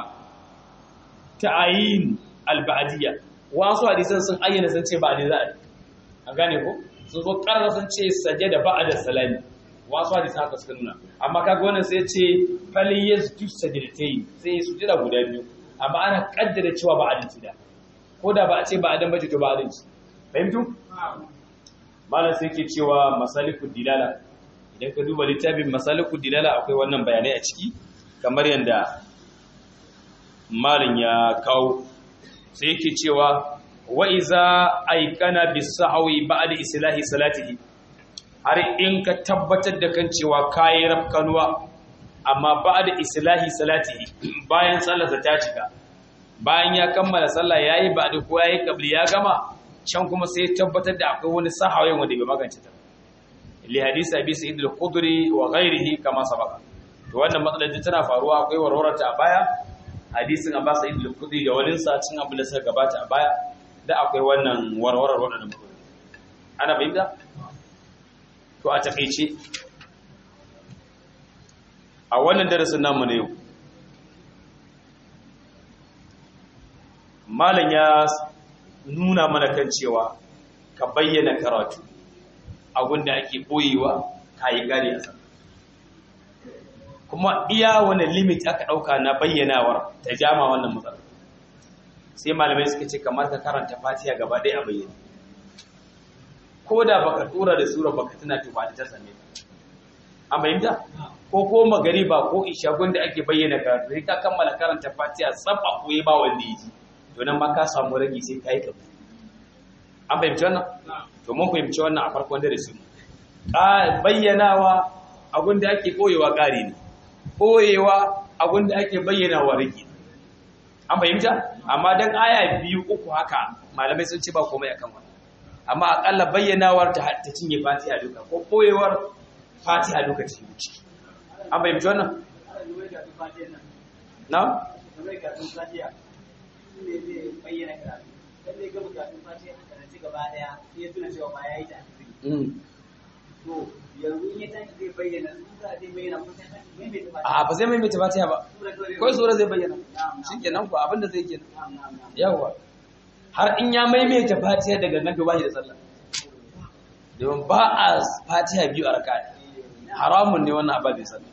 ta'ayin al-ba'diyya wasu hadisan sun ayyana sun ce ba a za a a gane ko sun zo ƙarar sun ce saje da ba'a da salami wasu hadisan haka suka nuna amma kaga wannan sai ce fali ya su saje da ta yi sai su jira guda biyu amma ana kaddara cewa ba adalci da ko da ba a ce ba adan bace to ba adalci fahimtu malam sai ke cewa masalikul dilala idan ka duba littafin masalikud dilala akwai wannan bayanai a ciki kamar yadda malin ya kawo sai yake cewa wa iza aikana bisahwi ba'da islahi salatihi har in ka tabbatar da kan cewa kayi rafkanuwa amma ba'da islahi salatihi bayan sallarsa ta cika bayan ya kammala sallah yayi ba'da ko yayi kabli ya gama can kuma sai tabbatar da akwai wani sahawi wanda bai magance ta li hadisi abi sa'id al-khudri wa ghairihi kama sabaka to wannan matsalar da tana faruwa akwai warwarata a baya hadisin abbas sa'id al-khudri da wani sa cin abin da suka gabata a baya da akwai wannan warwarar wannan matsalar ana bayyana to a takeice a wannan darasin namu ne yau malam ya nuna mana kan cewa ka bayyana karatu abinda ake boyewa ka yi gari a sama kuma iya wani limit aka ɗauka na bayyanawar ta jama wannan matsala sai malamai suka ce kamar ka karanta fatiha gaba ɗaya a bayyana ko da baka tura da sura baka tuna tuba da ta same ka an bayyanta ko ko magari ba ko isha gunda ake bayyana karatu sai ka kammala karanta fatiha tsaf a koyi ba wanda yi to nan ma ka samu rage sai ka yi kabu an fahimci wannan to mun fahimci wannan a farkon darasi bayyanawa abin da ake koyewa ƙari ne koyewa abin da ake bayyanawa rage an fahimta amma dan aya biyu uku haka malamai sun ce ba komai akan wannan amma akalla bayyanawar ta ta cinye fatiha duka ko koyewar fatiha duka ce wuce an fahimci wannan na ne zai bayyana karatu dan zai ga bukatun fatiha a karanci gaba daya sai ya tuna cewa ba ya yi ta to yanzu in ya tashi zai bayyana sura zai bayyana ko sai tashi mai mai fatiha a ba zai maimaita fatiha ba sura kawai kawai sura zai bayyana shikenan ko abinda zai kenan yawa har in ya maimaita fatiha daga nan to ba shi da sallah domin ba a fatiha biyu a raka'a haramun ne wannan ababin sallah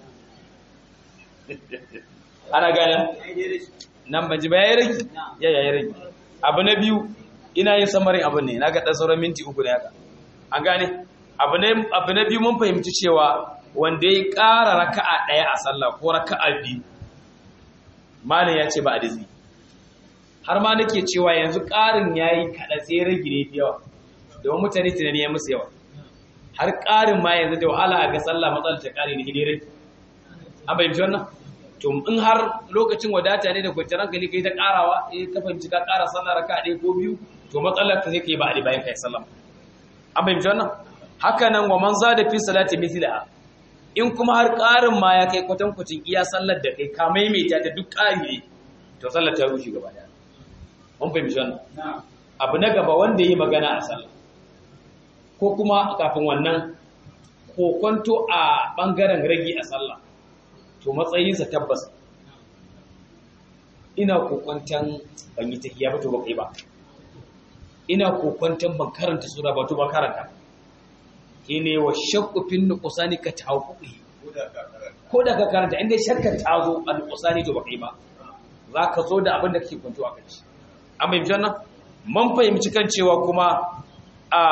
ana gane nan ban ji ba yayi rage ya yayi rage abu na biyu ina yin samarin abin ne naga dan sauran minti uku ne haka an gane abu ne abu na biyu mun fahimci cewa wanda ya ƙara raka'a ɗaya a sallah ko raka'a biyu malam ya ce ba adizi har ma nake cewa yanzu ƙarin yayi kada sai rage ne fi yawa domin mutane tunani ya musu yawa har ƙarin ma yanzu da wahala ga sallah matsalar ta ƙari ne hidire an fahimci wannan to in har lokacin wadata ne da kwanciyar hankali kai ta karawa eh ka fahimci ka kara sallah raka ɗaya ko biyu to matsalar ka sai kai ba a bayan kai sallah an fahimci wannan haka nan wa man zada fi salati mithla in kuma har ƙarin ma ya kai kwatankwacin iya sallar da kai ka maimaita ta duk ƙari ne to sallar ta rushe gaba daya mun fahimci wannan abu na gaba wanda yi magana a sallah ko kuma kafin wannan kokonto a bangaren ragi a sallah to matsayinsa tabbas ina kokwantan ban yi tahiya ba to ba kai ba ina kokwantan ban karanta sura ba to ba karanta kine wa shakku fin nuqsani ka tawqi ko da ka karanta inda shakka ta zo a nuqsani to ba kai ba zaka zo da abin da kake kwanto a kai an bai janna man fahimci kan cewa kuma a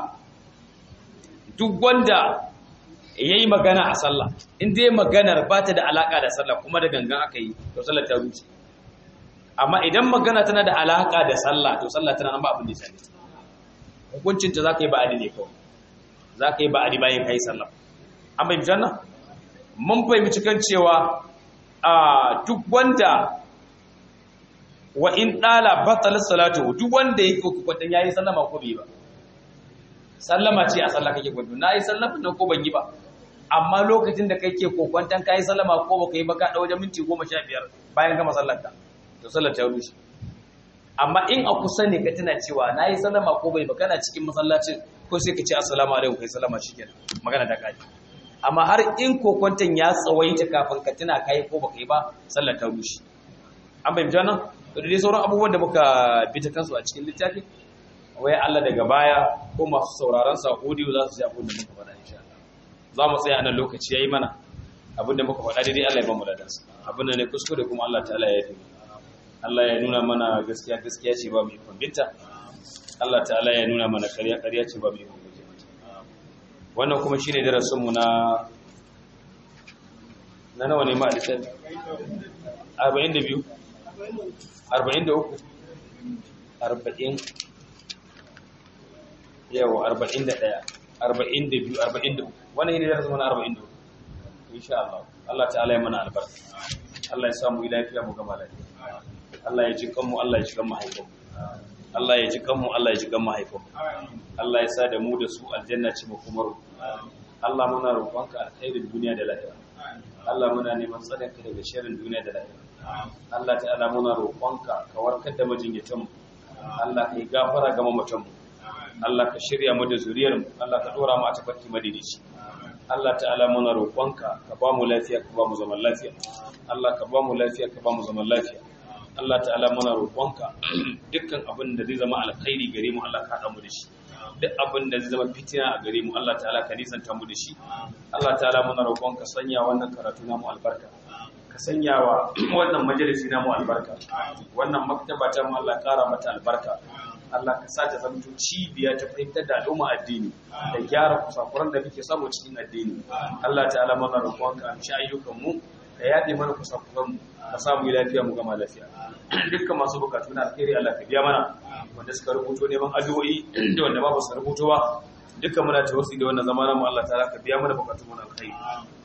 duk wanda ya yi magana a sallah in dai maganar ba ta da alaƙa da sallah kuma da gangan aka yi to sallah ta wuce amma idan magana tana da alaƙa da sallah to sallah tana nan ba abin da ya sani hukuncinta za ka yi ba'adi ne kawai za ka yi ba'adi bayan ka yi sallah an bai janna mun fahimci kan cewa a duk wanda wa in ɗala batal salatu duk wanda ya yi kwatan ya yi sallama ko bai ba sallama ce a sallah kake kwanto na yi sallama nan ko ban yi ba amma lokacin da kake kokwantan kayi sallama ko baka yi ba ka da wajen minti goma sha biyar bayan gama sallarka to sallar ta rushe amma in a kusa ne ka tana cewa na yi sallama ko bai ba kana cikin masallacin ko sai ka ce assalamu alaikum kai sallama shikenan magana ta kaji amma har in kokwantan ya tsawaita kafin ka tuna kai ko baka yi ba sallar ta rushe an bayyana nan to da dai sauran abubuwan da muka bi ta kansu a cikin littafi wai Allah daga baya ko masu sauraron sa audio za su ji abin da muka faɗa insha Allah za mu tsaya a nan lokaci yayi mana abin da muka faɗa daidai Allah ya ba mu ladansa abin da ne kuskure kuma Allah ta'ala ya yi Allah ya nuna mana gaskiya gaskiya ce ba mu ikon binta Allah ta'ala ya nuna mana ƙarya ƙarya ce ba mu ikon binta wannan kuma shine darasin mu na na nawa ne ma alisan 42 43 40 yawa 41 42 43 wannan ne darasin mu na 43 insha Allah Allah ta'ala ya mana albarka Allah ya samu lafiya mu gama lafiya Allah ya ji kanmu Allah ya ji kan mahaifinmu Allah ya ji kanmu Allah ya ji kan mahaifinmu Allah ya sa da mu da su aljanna ce mu kuma Allah muna roƙonka alkhairin duniya da lahira Allah muna neman tsarinka daga sharrin duniya da lahira Allah ta'ala muna roƙonka ka warkar da majinyatan mu Allah ka yi gafara ga mamatan mu Allah ka shirya mu da zuriyar mu Allah ka dora mu a tafarki madidici Allah ta'ala muna roƙonka ka ba mu lafiya ka ba mu zaman lafiya Allah ka ba mu lafiya ka ba mu zaman lafiya Allah ta'ala muna roƙonka dukkan abin da zai zama alkhairi gare mu Allah ka haɗa mu da shi duk abin da zai zama fitina a gare mu Allah ta'ala ka nisanta mu da shi Allah ta'ala muna roƙonka sanya wannan karatu namu albarka ka sanya wa wannan majalisi namu albarka wannan maktaba ta mu Allah ƙara mata albarka Allah ka sa ta zamto cibiya ta fahimtar da al'umma addini da gyara kusakuran da muke samu cikin addini Allah ta'ala muna roƙonka a ayyukan mu ka yaɗe mana kusakuran mu ka samu lafiya mu gama lafiya dukkan masu bukatu na alheri Allah ka biya mana wanda suka rubuto neman addu'o'i da wanda ba su rubuto ba dukkan muna tawassi da wannan zamanin mu Allah ta'ala ka biya mana bukatun mu na alheri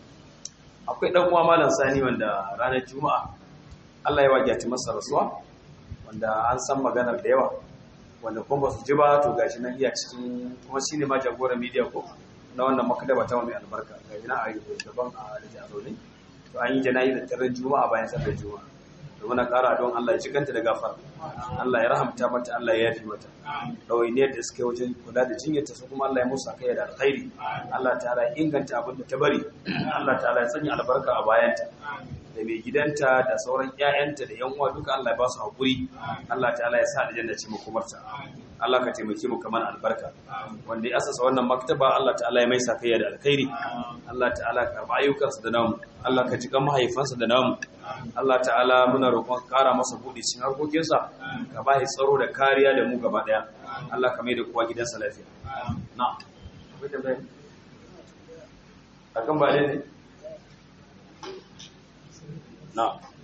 akwai dan uwa malam Sani wanda ranar Juma'a Allah ya wajati masa rasuwa wanda an san maganar da yawa wanda kuma ba su ji ba to gashi nan iya cikin kuma shine ma jagoran media ko na wannan makadaba ta mai albarka gashi nan a yi gaban a da zaune to an yi janayi da tarar juma'a bayan sallar juma'a da muna ƙara don Allah ya cikanta da gafara Allah ya rahamta mata Allah ya yafi mata ɗawainiyar da suka yi wajen kula da jinyarta su kuma Allah ya musa kai da alkhairi Allah ta'ala ya inganta abin da ta bari Allah ta'ala ya sanya albarka a bayanta da mai gidanta da sauran ƴaƴanta da ƴan uwa duka Allah ya ba su haƙuri Allah ta'ala ya sa aljanna ce makomarta Allah ka taimake mu kamar albarka wanda ya asasa wannan maktaba Allah ta'ala ya mai sakayya da alkhairi Allah ta'ala ka karba ayyukansa da namu Allah ka jikan mahaifansa da namu Allah ta'ala muna roƙon ƙara masa buɗe cikin harkokinsa ka ba shi tsaro da kariya da mu gaba ɗaya Allah ka mai da kowa gidansa lafiya na akan ba ne na